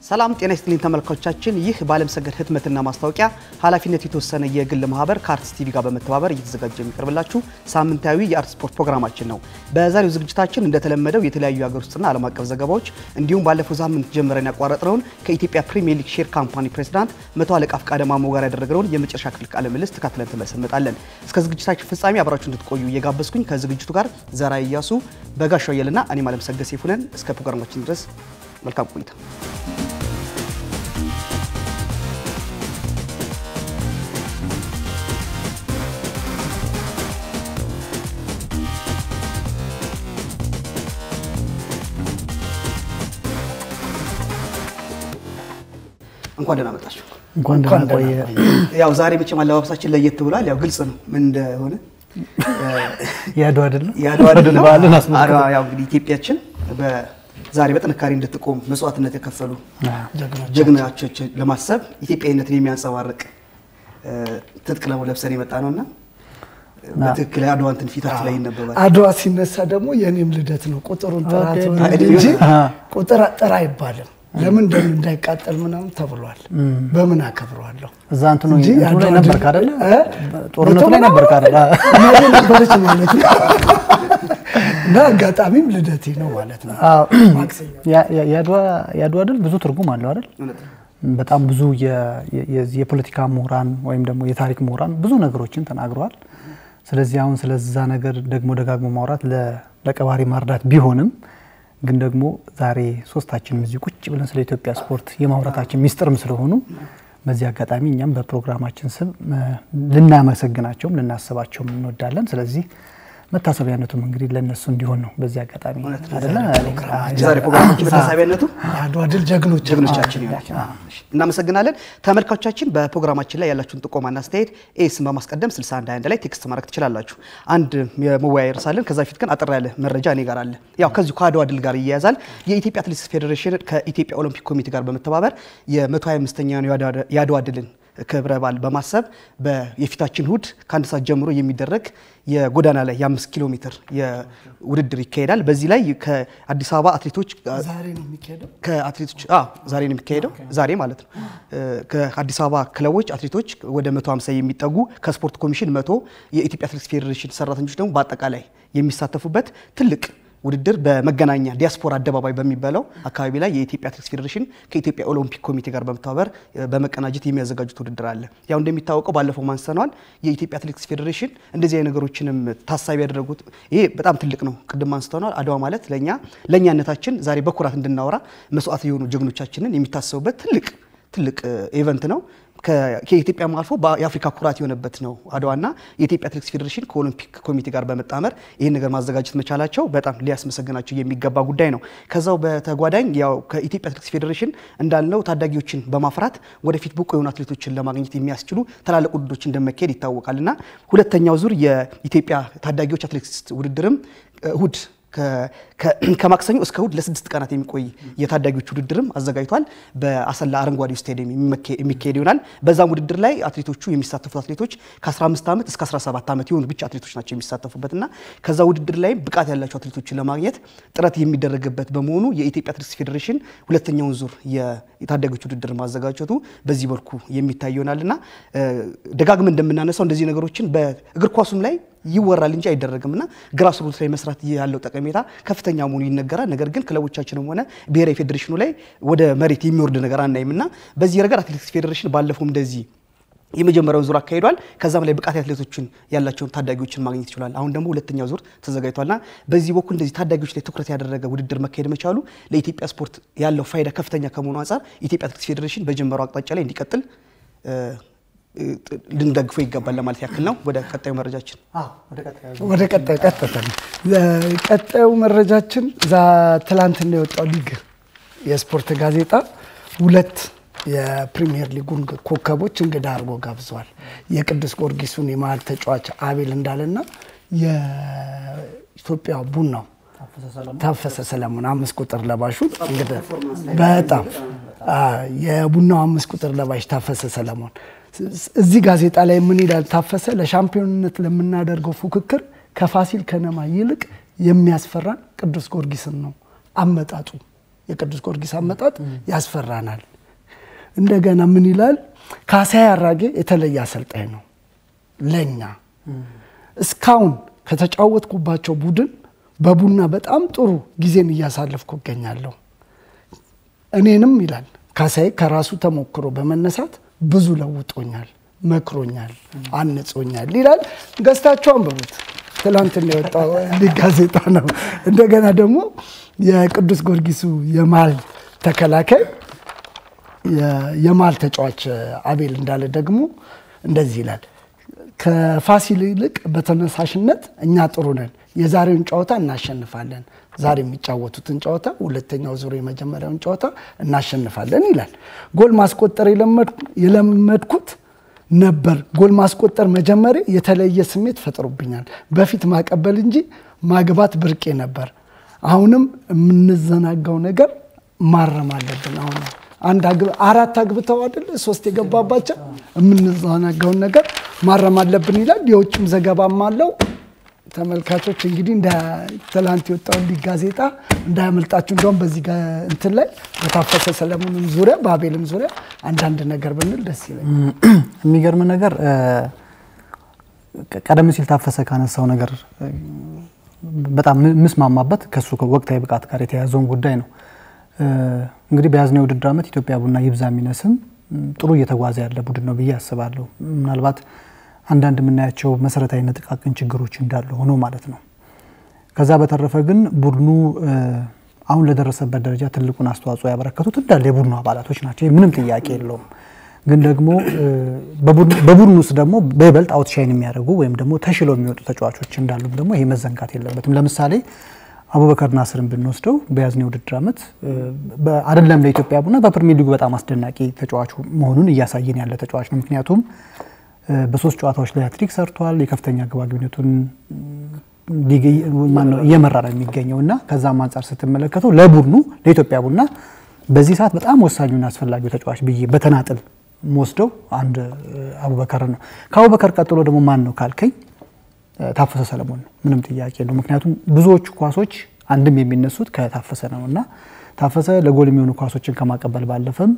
ሰላም ጤና ይስጥልኝ ተመልካቾቻችን። ይህ በዓለምሰገድ ህትመትና ማስታወቂያ ኃላፊነት የተወሰነ የግል ማህበር ከአርትስ ቲቪ ጋር በመተባበር እየተዘጋጀ የሚቀርብላችሁ ሳምንታዊ የአርት ስፖርት ፕሮግራማችን ነው። በዛሬው ዝግጅታችን እንደተለመደው የተለያዩ የሀገር ውስጥና ዓለም አቀፍ ዘገባዎች እንዲሁም ባለፈው ሳምንት ጀምረን ያቋረጥነውን ከኢትዮጵያ ፕሪሚየር ሊግ ሼር ካምፓኒ ፕሬዚዳንት መቶ አለቃ ፍቃደ ማሞ ጋር ያደረግነውን የመጨረሻ ክፍል ቃለ ምልልስ ተካትለን ተመልሰን እንመጣለን። እስከ ዝግጅታችን ፍጻሜ አብራችሁ እንድትቆዩ እየጋበዝኩኝ ከዝግጅቱ ጋር ዘራ እያሱ በጋሻው አየልና እኔም ዓለምሰገድ ሰይፉ ነን። እስከ ፕሮግራማችን ድረስ መልካም ቆይታ። እንኳን ደህና መጣችሁ። እንኳን ደህና ቆየ። ያው ዛሬ መቼም አለባበሳችን ለየት ብሏል። ያው ግልጽ ነው ምን እንደሆነ የአድዋ ድል ነው። የአድዋ ድል ነው። በዓልን አስመልክቶ አድዋ ያው እንግዲህ ኢትዮጵያችን ዛሬ በጥንካሬ እንድትቆም መስዋዕትነት የከፈሉ ጀግናዎችን ለማሰብ ኢትዮጵያዊነትን የሚያንጸባርቅ ትጥቅ ለሙ ለብሰን የመጣ ነውና በትክክል የአድዋ እንትን ፊታችን ላይ ይነበባል። አድዋ ሲነሳ ደግሞ የኔም ልደት ነው። ቁጥሩን ጥራት ኦኬ። እንጂ ቁጥር ጥራ አይባልም። ለምን ደም እንዳይቃጠል ምናምን ተብሏል። በምን አከብረዋለሁ? እዛ እንትኑ እንጂ እንትኑ ላይ የአድዋ ነበርክ ድል- አይደለ? እ? ጦርነቱ ላይ ነበርክ አይደለ? እናቴ ነበረች ማለት ነው። እና አጋጣሚም ልደቴ ነው ማለት ነው። አዎ። ማክሰኞ ያ- ያ- የአድዋ- የአድዋ ድል ብዙ ትርጉም አለው አይደል? እውነት ነው። በጣም ብዙ የ- የ- የዚህ የፖለቲካ ምሁራን ወይም ደግሞ የታሪክ ምሁራን ብዙ ነገሮችን ተናግረዋል። ስለዚህ አሁን ስለዛ ነገር ደግሞ ደጋግሞ ማውራት ለ- ለቀባሪ ማርዳት ቢሆንም ግን ደግሞ ዛሬ ሶስታችንም እዚህ ቁጭ ብለን ስለ ኢትዮጵያ ስፖርት የማውራታችን ሚስጥርም ስለሆኑ በዚህ አጋጣሚ እኛም በፕሮግራማችን ስም እ፣ ልናመሰግናቸውም ልናስባቸውም እንወዳለን። ስለዚህ መታሰቢያነቱም እንግዲህ ለእነሱ እንዲሆን ነው በዚህ አጋጣሚ አይደለ? የዛሬ ፕሮግራማችን መታሰቢያነቱ የአድዋ ድል ጀግኖች ጀግኖቻችን ይሆናል። እናመሰግናለን። ተመልካቾቻችን በፕሮግራማችን ላይ ያላችሁን ጥቆማና አስተያየት ኤስን በማስቀደም 6121 ላይ ቴክስት ማድረግ ትችላላችሁ። አንድ የመወያያ ርዕሳለን። ከዛ ፊት ግን አጠር ያለ መረጃ እኔ ጋር አለ። ያው ከዚሁ ከአድዋ ድል ጋር ይያያዛል። የኢትዮጵያ አትሌቲክስ ፌዴሬሽን ከኢትዮጵያ ኦሎምፒክ ኮሚቴ ጋር በመተባበር የ125ኛውን የአድዋ ድልን ክብረ በዓል በማሰብ በ- የፊታችን እሁድ ከአንድ ሰዓት ጀምሮ የሚደረግ የጎዳና ላይ የአምስት ኪሎ ሜትር የውድድር ይካሄዳል። በዚህ ላይ ከአዲስ አበባ አትሌቶች ዛሬ ነው የሚካሄደው። ከአትሌቶች አዎ ዛሬ ነው የሚካሄደው። ዛሬ ማለት ነው። ከአዲስ አበባ ክለቦች አትሌቶች ወደ 150 የሚጠጉ ከስፖርት ኮሚሽን መቶ የኢትዮጵያ አትሌቲክስ ፌዴሬሽን ሰራተኞች ደግሞ በአጠቃላይ የሚሳተፉበት ትልቅ ውድድር በመገናኛ ዲያስፖራ አደባባይ በሚባለው አካባቢ ላይ የኢትዮጵያ አትሌቲክስ ፌዴሬሽን ከኢትዮጵያ ኦሎምፒክ ኮሚቴ ጋር በመተባበር በመቀናጀት የሚያዘጋጁት ውድድር አለ። ያው እንደሚታወቀው ባለፈው ማንሰነዋል። የኢትዮጵያ አትሌቲክስ ፌዴሬሽን እንደዚህ አይነት ነገሮችንም ታሳቢ ያደረጉት ይሄ በጣም ትልቅ ነው። ቅድም አንስተነዋል። አድዋ ማለት ለእኛ ለእኛነታችን ዛሬ በኩራት እንድናወራ መስዋዕት የሆኑ ጀግኖቻችንን የሚታሰቡበት ትልቅ ትልቅ ኢቨንት ነው። ከ- ከኢትዮጵያም አልፎ በ- የአፍሪካ ኩራት የሆነበት ነው አድዋና የኢትዮጵያ አትሌቲክስ ፌዴሬሽን ከኦሎምፒክ ኮሚቴ ጋር በመጣመር ይህን ነገር ማዘጋጀት መቻላቸው በጣም ሊያስመሰግናቸው የሚገባ ጉዳይ ነው። ከዛው በተጓዳኝ ያው ከኢትዮጵያ አትሌቲክስ ፌዴሬሽን እንዳልነው ታዳጊዎችን በማፍራት ወደፊት ብቁ የሆኑ አትሌቶችን ለማግኘት የሚያስችሉ ትላልቅ ውድድሮች እንደመካሄድ ይታወቃል እና ሁለተኛው ዙር የኢትዮጵያ ታዳጊዎች አትሌቲክስ ውድድርም እሁድ ከ- ከ- ከማክሰኞ እስከ እሁድ ለስድስት ቀናት የሚቆይ የታዳጊዎች ውድድርም አዘጋጅቷል። በአሰላ አረንጓዴው ስታዲየም የሚመኬ- የሚካሄድ ይሆናል። በዛም ውድድር ላይ አትሌቶቹ የሚሳተፉት አትሌቶች ከ15 ዓመት እስከ 17 ዓመት የሆኑ ብቻ አትሌቶች ናቸው የሚሳተፉበት እና ከዛ ውድድር ላይ ብቃት ያላቸው አትሌቶችን ለማግኘት ጥረት የሚደረግበት በመሆኑ የኢትዮጵያ አትሌቲክስ ፌዴሬሽን ሁለተኛውን ዙር የ- የታዳጊዎች ውድድር ማዘጋጀቱ በዚህ መልኩ የሚታይ ይሆናል እና ደጋግመን እንደምናነሳው እንደዚህ ነገሮችን በእግር ኳሱም ላይ ይወራል እንጂ አይደረግም እና ግራስ ሩት ላይ መስራት ያለው ጠቀሜታ ከፍተኛ መሆኑ ይነገራል። ነገር ግን ክለቦቻችንም ሆነ ብሔራዊ ፌዴሬሽኑ ላይ ወደ መሬት የሚወርድ ነገር አናይም እና በዚህ ረገድ አትሌቲክስ ፌዴሬሽን ባለፈው እንደዚህ የመጀመሪያውን ዙር አካሂዷል። ከዛም ላይ ብቃት አትሌቶችን ያላቸውን ታዳጊዎችን ማግኘት ይችላል። አሁን ደግሞ ሁለተኛው ዙር ተዘጋጅቷልና በዚህ በኩል እንደዚህ ታዳጊዎች ላይ ትኩረት ያደረገ ውድድር መካሄድ መቻሉ ለኢትዮጵያ ስፖርት ያለው ፋይዳ ከፍተኛ ከመሆኑ አንጻር የኢትዮጵያ አትሌቲክስ ፌዴሬሽን በጀመረው አቅጣጫ ላይ እንዲቀጥል እ፣ እ፣ ልንደግፈው ይገባል ለማለት ያክል ነው። ወደ ቀጣዩ መረጃችን ወደ ቀጣዩ ቀጥታ ነው። ቀጣዩ መረጃችን ዛ ትላንትና የወጣው ሊግ የስፖርት ጋዜጣ ሁለት የፕሪሚየር ሊጉን ኮከቦች እንግዳ አድርጎ ጋብዘዋል። የቅዱስ ጊዮርጊሱን የመሀል ተጫዋች አቤል እንዳለና የኢትዮጵያ ቡናው ታፈሰ ሰለሞን አምስት ቁጥር ለባሹ እንግዲህ በጣም አ፣ የቡናው አምስት ቁጥር ለባሽ ታፈሰ ሰለሞን እዚህ ጋዜጣ ላይ ምን ይላል? ታፈሰ ለሻምፒዮንነት ለምናደርገው ፉክክር ከፋሲል ከነማ ይልቅ የሚያስፈራን ቅዱስ ጊዮርጊስን ነው አመጣጡ የቅዱስ ጊዮርጊስ አመጣጥ ያስፈራናል። እንደገና ምን ይላል? ካሳዬ አራጌ የተለየ አሰልጣኝ ነው ለኛ እስካሁን ከተጫወትኩባቸው ቡድን በቡና በጣም ጥሩ ጊዜን እያሳለፍኩ እገኛለሁ። እኔንም ይላል ካሳዬ ከራሱ ተሞክሮ በመነሳት ብዙ ለውጦኛል፣ መክሮኛል፣ አንጾኛል ይላል። ገዝታችሁ አንብቡት። ትላንትና የወጣው ሊግ ጋዜጣ ነው። እንደገና ደግሞ የቅዱስ ጊዮርጊሱ የመሃል ተከላካይ የመሃል ተጫዋች አቤል እንዳለ ደግሞ እንደዚህ ይላል ከፋሲል ይልቅ በተነሳሽነት እኛ ጥሩ ነን። የዛሬውን ጨዋታ እናሸንፋለን። ዛሬ የሚጫወቱትን ጨዋታ ሁለተኛው ዙር የመጀመሪያውን ጨዋታ እናሸንፋለን ይላል። ጎል ማስቆጠር የለመድኩት ነበር። ጎል ማስቆጠር መጀመሪ የተለየ ስሜት ፈጥሮብኛል። በፊት ማቀበል እንጂ ማግባት ብርቄ ነበር። አሁንም የምንዘናጋው ነገር ማረም አለብን። አሁን አንድ አራት አግብተው አይደል ሶስት የገባባቸው የምንዘናጋውን ነገር ማረም አለብን ይላል። የውጭም ዘገባም አለው። ተመልካቾች እንግዲህ እንደ ትላንት የወጣውን ሊግ ጋዜጣ እንዳያመልጣችሁ። እንደውም በዚህ እንትን ላይ በታፈሰ ሰለሞንም ዙሪያ በአቤልም ዙሪያ አንዳንድ ነገር ብንል ደስ ይለኛል። የሚገርም ነገር ቀደም ሲል ታፈሰ ካነሳው ነገር በጣም ምስማማበት ከሱ ወቅታዊ ብቃት ጋር የተያያዘውን ጉዳይ ነው። እንግዲህ በያዝነው የውድድር ዓመት ኢትዮጵያ ቡና ይብዛ የሚነስም ጥሩ እየተጓዘ ያለ ቡድን ነው ብዬ አስባለሁ። ምናልባት አንዳንድ የምናያቸው መሰረታዊ ጥቃቅን ችግሮች እንዳሉ ሆኖ ማለት ነው። ከዛ በተረፈ ግን ቡድኑ አሁን ለደረሰበት ደረጃ ትልቁን አስተዋጽኦ ያበረከቱት እንዳለ የቡድኑ አባላቶች ናቸው። ምንም ጥያቄ የለውም። ግን ደግሞ በቡድኑ ውስጥ ደግሞ በይበልጥ አውትሻይን የሚያደርጉ ወይም ደግሞ ተሽለው የሚወጡ ተጫዋቾች እንዳሉም ደግሞ ይሄ መዘንጋት የለበትም። ለምሳሌ አቡበከር ናስርን ብንወስደው በያዝነው የውድድር ዓመት አይደለም ለኢትዮጵያ ቡና በፕሪሚየር ሊጉ በጣም አስደናቂ ተጫዋቹ መሆኑን እያሳየን ያለ ተጫዋች ነው። ምክንያቱም በሶስት ጨዋታዎች ላይ ሃትሪክ ሰርቷል። የከፍተኛ ግብ አግቢነቱን እየመራ ነው የሚገኘው እና ከዛም አንጻር ስትመለከተው ለቡድኑ ለኢትዮጵያ ቡና በዚህ ሰዓት በጣም ወሳኙና አስፈላጊው ተጫዋች ብዬ በተናጥል ወስደው አንድ አቡበከር ነው። ከአቡበከር ቀጥሎ ደግሞ ማን ነው ካልከኝ ታፈሰ ሰለሞን ነው። ምንም ጥያቄ የለው። ምክንያቱም ብዙዎቹ ኳሶች አንድም የሚነሱት ከታፈሰ ነው እና ታፈሰ ለጎል የሚሆኑ ኳሶችን ከማቀበል ባለፈም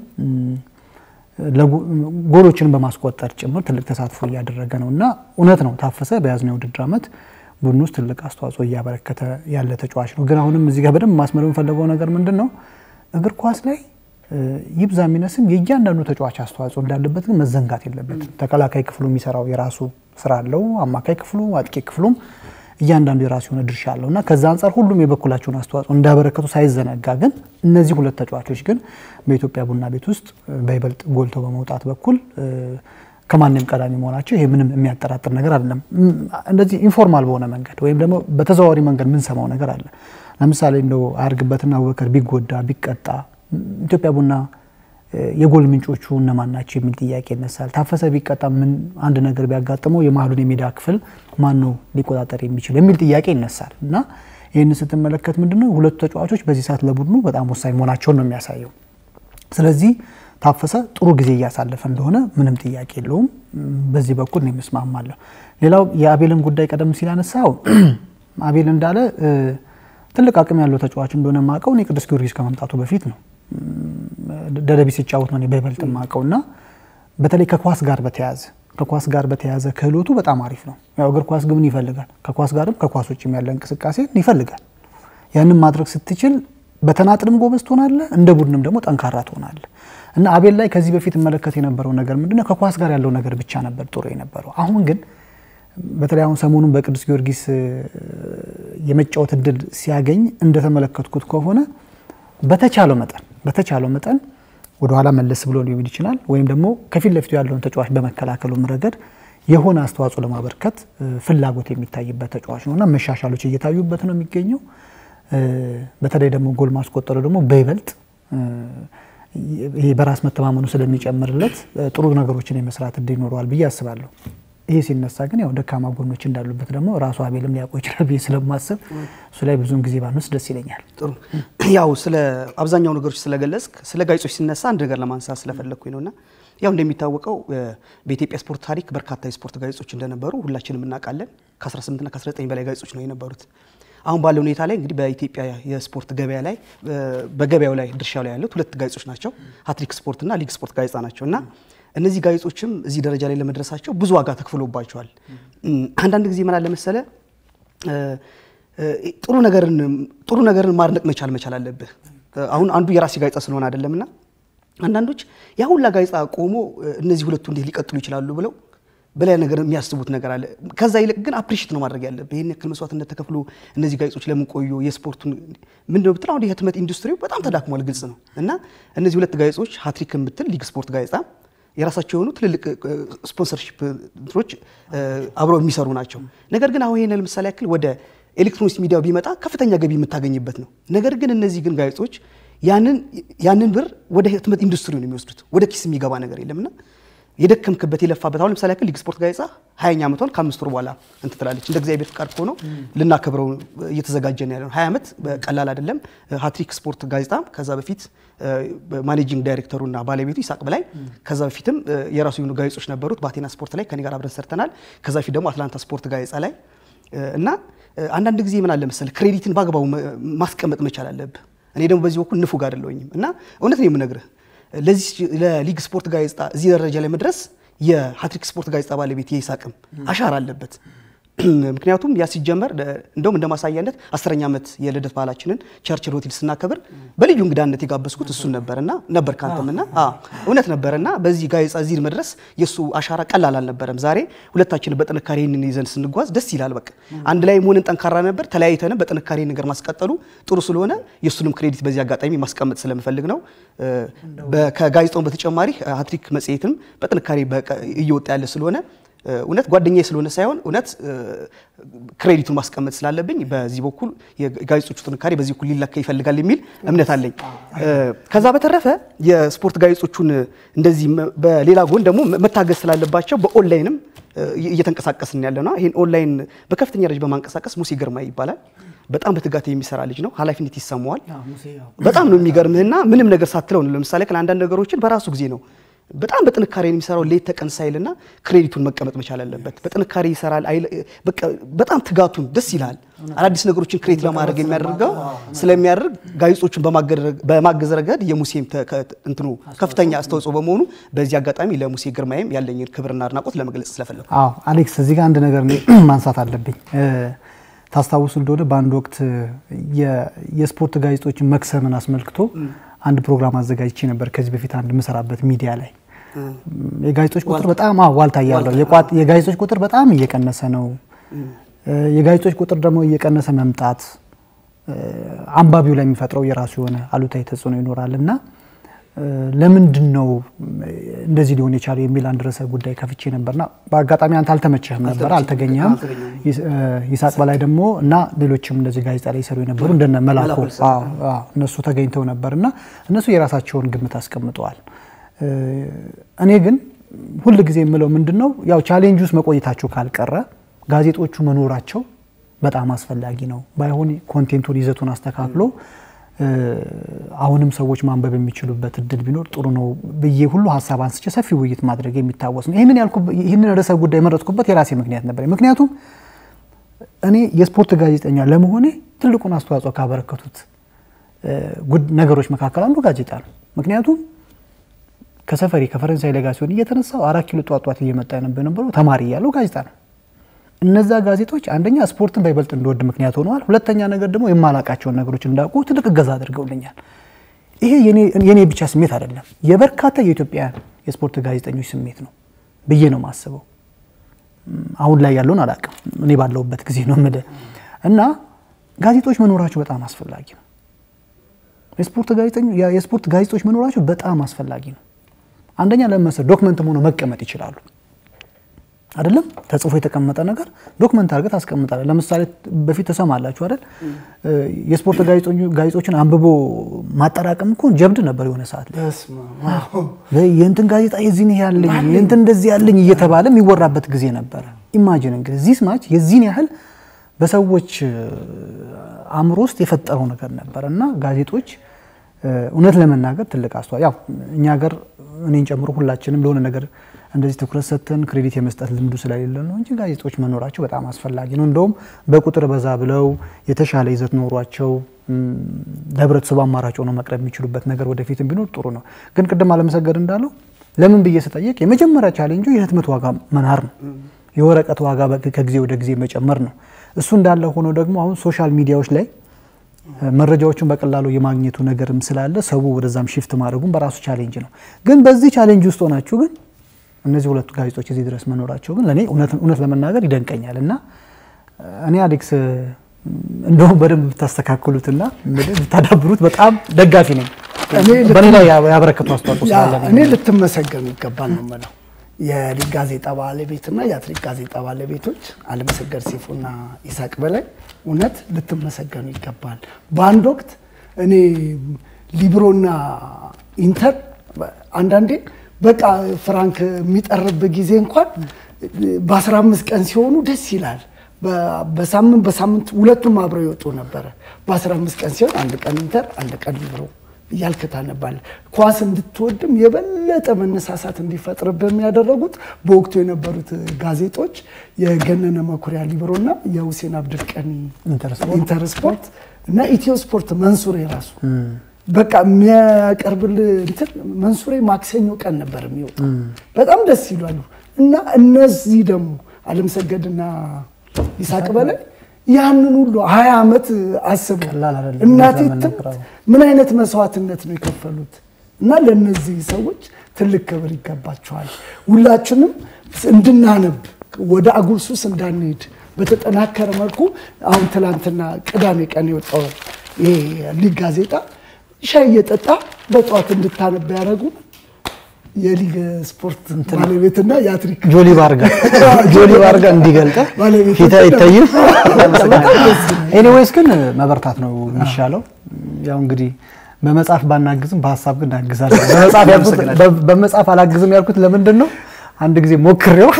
ጎሎችን በማስቆጠር ጭምር ትልቅ ተሳትፎ እያደረገ ነው እና እውነት ነው ታፈሰ በያዝነው የውድድር ዓመት ቡድን ውስጥ ትልቅ አስተዋጽኦ እያበረከተ ያለ ተጫዋች ነው። ግን አሁንም እዚህ ጋር በደንብ ማስመር የምፈልገው ነገር ምንድን ነው እግር ኳስ ላይ ይብዛ የሚነስም የእያንዳንዱ ተጫዋች አስተዋጽኦ እንዳለበት ግን መዘንጋት የለበትም። ተከላካይ ክፍሉ የሚሰራው የራሱ ስራ አለው። አማካይ ክፍሉ፣ አጥቂ ክፍሉም እያንዳንዱ የራሱ የሆነ ድርሻ አለው እና ከዛ አንጻር ሁሉም የበኩላቸውን አስተዋጽኦ እንዳበረከቱ ሳይዘነጋ ግን እነዚህ ሁለት ተጫዋቾች ግን በኢትዮጵያ ቡና ቤት ውስጥ በይበልጥ ጎልተው በመውጣት በኩል ከማንም ቀዳሚ መሆናቸው ይሄ ምንም የሚያጠራጥር ነገር አይደለም። እንደዚህ ኢንፎርማል በሆነ መንገድ ወይም ደግሞ በተዘዋዋሪ መንገድ የምንሰማው ነገር አለ። ለምሳሌ እንደው አያርግበትና አቡበከር ቢጎዳ ቢቀጣ ኢትዮጵያ ቡና የጎል ምንጮቹ እነማን ናቸው የሚል ጥያቄ ይነሳል። ታፈሰ ቢቀጣ ምን አንድ ነገር ቢያጋጥመው የመሀሉን የሜዳ ክፍል ማን ነው ሊቆጣጠር የሚችል የሚል ጥያቄ ይነሳል እና ይህን ስትመለከት ምንድነው ሁለቱ ተጫዋቾች በዚህ ሰዓት ለቡድኑ በጣም ወሳኝ መሆናቸውን ነው የሚያሳየው። ስለዚህ ታፈሰ ጥሩ ጊዜ እያሳለፈ እንደሆነ ምንም ጥያቄ የለውም። በዚህ በኩል ነው የምስማማለሁ። ሌላው የአቤልን ጉዳይ ቀደም ሲል አነሳው አቤል እንዳለ ትልቅ አቅም ያለው ተጫዋች እንደሆነ ማቀው እኔ ቅዱስ ጊዮርጊስ ከመምጣቱ በፊት ነው ደደቢ ሲጫወት ነው በይበልጥ ማቀው እና በተለይ ከኳስ ጋር በተያያዘ ከኳስ ጋር በተያያዘ ክህሎቱ በጣም አሪፍ ነው። ያው እግር ኳስ ግብን ይፈልጋል። ከኳስ ጋርም ከኳስ ውጭም ያለ እንቅስቃሴ ይፈልጋል። ያንን ማድረግ ስትችል በተናጥልም ጎበዝ ትሆናለህ፣ እንደ ቡድንም ደግሞ ጠንካራ ትሆናለህ እና አቤል ላይ ከዚህ በፊት እመለከት የነበረው ነገር ምንድነው ከኳስ ጋር ያለው ነገር ብቻ ነበር ጥሩ የነበረው። አሁን ግን በተለይ አሁን ሰሞኑን በቅዱስ ጊዮርጊስ የመጫወት እድል ሲያገኝ እንደተመለከትኩት ከሆነ በተቻለው መጠን በተቻለው መጠን ወደኋላ መለስ ብሎ ሊሆን ይችላል ወይም ደግሞ ከፊት ለፊቱ ያለውን ተጫዋች በመከላከሉም ረገድ የሆነ አስተዋጽኦ ለማበርከት ፍላጎት የሚታይበት ተጫዋች ነው እና መሻሻሎች እየታዩበት ነው የሚገኘው። በተለይ ደግሞ ጎል ማስቆጠሩ ደግሞ በይበልጥ ይሄ በራስ መተማመኑ ስለሚጨምርለት ጥሩ ነገሮችን የመስራት እድል ይኖረዋል ብዬ አስባለሁ። ይሄ ሲነሳ ግን ያው ደካማ ጎኖች እንዳሉበት ደግሞ ራሱ አቤልም ሊያውቀው ይችላል ብዬ ስለማስብ እሱ ላይ ብዙውን ጊዜ ባንወስድ ደስ ይለኛል። ጥሩ ያው ስለ አብዛኛው ነገሮች ስለገለጽክ ስለ ጋዜጦች ሲነሳ አንድ ነገር ለማንሳት ስለፈለግኩኝ ነውና ያው እንደሚታወቀው በኢትዮጵያ ስፖርት ታሪክ በርካታ የስፖርት ጋዜጦች እንደነበሩ ሁላችንም እናውቃለን። ከ18ና ከ19 በላይ ጋዜጦች ነው የነበሩት። አሁን ባለው ሁኔታ ላይ እንግዲህ በኢትዮጵያ የስፖርት ገበያ ላይ በገበያው ላይ ድርሻው ላይ ያሉት ሁለት ጋዜጦች ናቸው፣ ሀትሪክ ስፖርት እና ሊግ ስፖርት ጋዜጣ ናቸው እና እነዚህ ጋዜጦችም እዚህ ደረጃ ላይ ለመድረሳቸው ብዙ ዋጋ ተክፍሎባቸዋል። አንዳንድ ጊዜ ምን አለ መሰለ ጥሩ ነገርን ጥሩ ነገርን ማድነቅ መቻል መቻል አለብህ። አሁን አንዱ የራሴ ጋዜጣ ስለሆነ አይደለምና አንዳንዶች ያ ሁላ ጋዜጣ ቆሞ እነዚህ ሁለቱ እንዴት ሊቀጥሉ ይችላሉ ብለው በላይ ነገር የሚያስቡት ነገር አለ። ከዛ ይልቅ ግን አፕሪሽት ነው ማድረግ ያለብህ። ይህን ያክል መስዋዕትነት ተከፍሎ እነዚህ ጋዜጦች ለምን ቆዩ? የስፖርቱን ምንድነው ብትል አሁን የህትመት ኢንዱስትሪው በጣም ተዳክሟል፣ ግልጽ ነው። እና እነዚህ ሁለት ጋዜጦች ሀትሪክን ብትል ሊግ ስፖርት ጋዜጣ የራሳቸው የሆኑ ትልልቅ ስፖንሰርሺፕ እንትኖች አብረው የሚሰሩ ናቸው። ነገር ግን አሁን ይህን ለምሳሌ ያክል ወደ ኤሌክትሮኒክስ ሚዲያው ቢመጣ ከፍተኛ ገቢ የምታገኝበት ነው። ነገር ግን እነዚህ ግን ጋዜጦች ያንን ብር ወደ ህትመት ኢንዱስትሪው ነው የሚወስዱት። ወደ ኪስ የሚገባ ነገር የለምና የደከምክበት የለፋበት አሁን ለምሳሌ ያክል ሊግ ስፖርት ጋዜጣ ሀያኛ ዓመቷን ከአምስት ወር በኋላ እንትን ትላለች። እንደ እግዚአብሔር ፍቃድ ሆኖ ልናከብረው እየተዘጋጀን ያለ ነው። ሀያ ዓመት ቀላል አይደለም። ሀትሪክ ስፖርት ጋዜጣ ከዛ በፊት ማኔጂንግ ዳይሬክተሩና ባለቤቱ ይሳቅ በላይ ከዛ በፊትም የራሱ የሆኑ ጋዜጦች ነበሩት። በአቴና ስፖርት ላይ ከኔ ጋር አብረን ሰርተናል። ከዛ በፊት ደግሞ አትላንታ ስፖርት ጋዜጣ ላይ እና አንዳንድ ጊዜ ምን አለ መሰለህ ክሬዲትን በአግባቡ ማስቀመጥ መቻል አለብህ። እኔ ደግሞ በዚህ በኩል ንፉግ አይደለሁኝም እና እውነት ነው የምነግርህ ለዚህ ለሊግ ስፖርት ጋዜጣ እዚህ ደረጃ ላይ መድረስ የሀትሪክ ስፖርት ጋዜጣ ባለቤት የይሳቅም አሻራ አለበት። ምክንያቱም ያ ሲጀመር እንደውም እንደ ማሳያነት አስረኛ ዓመት የልደት በዓላችንን ቸርችል ሆቴል ስናከብር በልዩ እንግዳነት የጋበዝኩት እሱን ነበርና ነበር ካንተምና እውነት ነበርና በዚህ ጋዜጣ እዚህ መድረስ የእሱ አሻራ ቀላል አልነበረም። ዛሬ ሁለታችን በጥንካሬ ይህንን ይዘን ስንጓዝ ደስ ይላል። በቃ አንድ ላይ መሆንን ጠንካራ ነበር። ተለያይተንም በጥንካሬ ነገር ማስቀጠሉ ጥሩ ስለሆነ የእሱንም ክሬዲት በዚህ አጋጣሚ ማስቀመጥ ስለምፈልግ ነው። ከጋዜጣውን በተጨማሪ ሀትሪክ መጽሔትም በጥንካሬ እየወጣ ያለ ስለሆነ እውነት ጓደኛዬ ስለሆነ ሳይሆን እውነት ክሬዲቱን ማስቀመጥ ስላለብኝ በዚህ በኩል የጋዜጦቹ ጥንካሬ በዚህ በኩል ሊለካ ይፈልጋል የሚል እምነት አለኝ። ከዛ በተረፈ የስፖርት ጋዜጦቹን እንደዚህ በሌላ ጎን ደግሞ መታገዝ ስላለባቸው በኦንላይንም እየተንቀሳቀስን ያለ ነው። ይህን ኦንላይን በከፍተኛ ደረጃ በማንቀሳቀስ ሙሴ ግርማ ይባላል። በጣም በትጋት የሚሰራ ልጅ ነው። ኃላፊነት ይሰማዋል። በጣም ነው የሚገርምህና ምንም ነገር ሳትለው ነው። ለምሳሌ አንዳንድ ነገሮችን በራሱ ጊዜ ነው በጣም በጥንካሬ የሚሰራው ሌት ተቀን ሳይልና ክሬዲቱን መቀመጥ መቻል አለበት። በጥንካሬ ይሰራል። በጣም ትጋቱን ደስ ይላል። አዳዲስ ነገሮችን ክሬት ለማድረግ የሚያደርገው ስለሚያደርግ ጋዜጦቹን በማገዝ ረገድ የሙሴም እንትኑ ከፍተኛ አስተዋጽኦ በመሆኑ በዚህ አጋጣሚ ለሙሴ ግርማዬም ያለኝን ክብርና አድናቆት ለመግለጽ ስለፈለጉ። አዎ አሌክስ፣ እዚህ ጋር አንድ ነገር ማንሳት አለብኝ። ታስታውሱ እንደሆነ በአንድ ወቅት የስፖርት ጋዜጦችን መክሰምን አስመልክቶ አንድ ፕሮግራም አዘጋጅቼ ነበር ከዚህ በፊት አንድ የምሰራበት ሚዲያ ላይ የጋዜጦች ቁጥር በጣም ዋልታ ያለው የጋዜጦች ቁጥር በጣም እየቀነሰ ነው። የጋዜጦች ቁጥር ደግሞ እየቀነሰ መምጣት አንባቢው ላይ የሚፈጥረው የራሱ የሆነ አሉታዊ ተጽዕኖ ይኖራል እና ለምንድን ነው እንደዚህ ሊሆን የቻለው የሚል አንድ ርዕሰ ጉዳይ ከፍቼ ነበርና በአጋጣሚ አንተ አልተመቸህም ነበር፣ አልተገኘህም። ይሳቅ በላይ ደግሞ እና ሌሎችም እንደዚህ ጋዜጣ ላይ ይሰሩ የነበሩ እንደነ መላኩ እነሱ ተገኝተው ነበር እና እነሱ የራሳቸውን ግምት አስቀምጠዋል። እኔ ግን ሁል ጊዜ የምለው ምንድን ነው ያው ቻሌንጅ ውስጥ መቆየታቸው ካልቀረ ጋዜጦቹ መኖራቸው በጣም አስፈላጊ ነው። ባይሆን ኮንቴንቱን ይዘቱን አስተካክሎ አሁንም ሰዎች ማንበብ የሚችሉበት እድል ቢኖር ጥሩ ነው ብዬ ሁሉ ሀሳብ አንስቼ ሰፊ ውይይት ማድረግ የሚታወስ ነው። ይህንን ይህንን ርዕሰ ጉዳይ የመረጥኩበት የራሴ ምክንያት ነበር። ምክንያቱም እኔ የስፖርት ጋዜጠኛ ለመሆኔ ትልቁን አስተዋጽኦ ካበረከቱት ነገሮች መካከል አንዱ ጋዜጣ ነው። ምክንያቱም ከሰፈሬ ከፈረንሳይ ለጋ ሲሆን እየተነሳው አራት ኪሎ ጧት ጧት እየመጣ የነበረው ተማሪ ያለው ጋዜጣ ነው። እነዛ ጋዜጦች አንደኛ ስፖርትን በይበልጥ እንድወድ ምክንያት ሆነዋል። ሁለተኛ ነገር ደግሞ የማላቃቸውን ነገሮች እንዳውቁ ትልቅ እገዛ አድርገውልኛል። ይሄ የኔ ብቻ ስሜት አይደለም፣ የበርካታ የኢትዮጵያውያን የስፖርት ጋዜጠኞች ስሜት ነው ብዬ ነው የማስበው። አሁን ላይ ያለውን አላውቅም፣ እኔ ባለሁበት ጊዜ ነው የምልህ እና ጋዜጦች መኖራቸው በጣም አስፈላጊ ነው። የስፖርት ጋዜጦች መኖራቸው በጣም አስፈላጊ ነው። አንደኛ ለመሰል ዶክመንትም ሆነው መቀመጥ ይችላሉ። አይደለም ተጽፎ የተቀመጠ ነገር ዶክመንት አድርገህ ታስቀምጣለህ። ለምሳሌ በፊት ተሰማላችሁ አይደል? የስፖርት ጋዜጦችን አንብቦ ማጠራቀም እኮ ጀብድ ነበር የሆነ ሰዓት ላይ የእንትን ጋዜጣ የዚህን ያለኝ የእንትን እንደዚህ ያለኝ እየተባለ የሚወራበት ጊዜ ነበረ። ኢማጂን እንግዲህ ዚስ ማች የዚህን ያህል በሰዎች አእምሮ ውስጥ የፈጠረው ነገር ነበር እና ጋዜጦች እውነት ለመናገር ትልቅ አስተዋጽኦ ያው እኛ ሀገር እኔን ጨምሮ ሁላችንም ለሆነ ነገር እንደዚህ ትኩረት ሰጥተን ክሬዲት የመስጠት ልምዱ ስለሌለ ነው እንጂ ጋዜጦች መኖራቸው በጣም አስፈላጊ ነው። እንደውም በቁጥር በዛ ብለው የተሻለ ይዘት ኖሯቸው ለህብረተሰቡ አማራጭ ሆነው መቅረብ የሚችሉበት ነገር ወደፊትም ቢኖር ጥሩ ነው። ግን ቅድም አለመሰገድ እንዳለው ለምን ብዬ ስጠየቅ የመጀመሪያ ቻሌንጁ የህትመት ዋጋ መናር ነው። የወረቀት ዋጋ ከጊዜ ወደ ጊዜ መጨመር ነው። እሱ እንዳለ ሆኖ ደግሞ አሁን ሶሻል ሚዲያዎች ላይ መረጃዎችን በቀላሉ የማግኘቱ ነገርም ስላለ ሰው ወደዛም ሽፍት ማድረጉም በራሱ ቻሌንጅ ነው። ግን በዚህ ቻሌንጅ ውስጥ ሆናችሁ ግን እነዚህ ሁለቱ ጋዜጦች እዚህ ድረስ መኖራቸው ግን ለእኔ እውነት ለመናገር ይደንቀኛል እና እኔ አሌክስ እንደውም በደንብ ብታስተካክሉትና ብታዳብሩት በጣም ደጋፊ ነኝ። በእኔ ላይ ያበረከቱ አስተዋጽኦ ስላለ እኔ ልትመሰገኑ ይገባል ነው የምለው። የሊግ ጋዜጣ ባለቤትና የአትሌት ጋዜጣ ባለቤቶች አለመሰገድ ሲፉና ይሳቅ በላይ እውነት ልትመሰገኑ ይገባል። በአንድ ወቅት እኔ ሊብሮና ኢንተር አንዳንዴ በቃ ፍራንክ የሚጠርብ ጊዜ እንኳን በ15 ቀን ሲሆኑ ደስ ይላል። በሳምንት በሳምንት ሁለቱም አብረው ይወጡ ነበረ። በ15 ቀን ሲሆን አንድ ቀን ኢንተር፣ አንድ ቀን ሊብሮ እያልክ ታነባለህ። ኳስ እንድትወድም የበለጠ መነሳሳት እንዲፈጥርብህ ያደረጉት በወቅቱ የነበሩት ጋዜጦች የገነነ መኩሪያ ሊብሮና የሁሴን አብድልቀኒ ኢንተር ስፖርት እና ኢትዮ ስፖርት መንሱሬ ራሱ በቃ የሚያቀርብልህ እንትን መንሱሬ ማክሰኞ ቀን ነበር የሚወጣው። በጣም ደስ ይላሉ። እና እነዚህ ደግሞ አለምሰገድና ይሳቅ በላይ ያንን ሁሉ ሀያ ዓመት አስበው እናቴ ትምት ምን አይነት መስዋዕትነት ነው የከፈሉት? እና ለእነዚህ ሰዎች ትልቅ ክብር ይገባቸዋል። ሁላችንም እንድናነብ ወደ አጉል ሱስ እንዳንሄድ በተጠናከረ መልኩ አሁን ትላንትና ቅዳሜ ቀን የወጣው ይሄ ሊግ ጋዜጣ ሻይ እየጠጣ በጠዋት እንድታነብ ያደረጉ የሊግ ስፖርት ባለቤትና የአትሪክ ጆሊ ባርጋ ጆሊ ባርጋ እንዲገልጠ ፊት አይታይም። ኤኒዌይስ ግን መበርታት ነው የሚሻለው። ያው እንግዲህ በመጽሐፍ ባናግዝም በሀሳብ ግን እናግዛለን። በመጽሐፍ አላግዝም ያልኩት ለምንድን ነው? አንድ ጊዜ ሞክሬው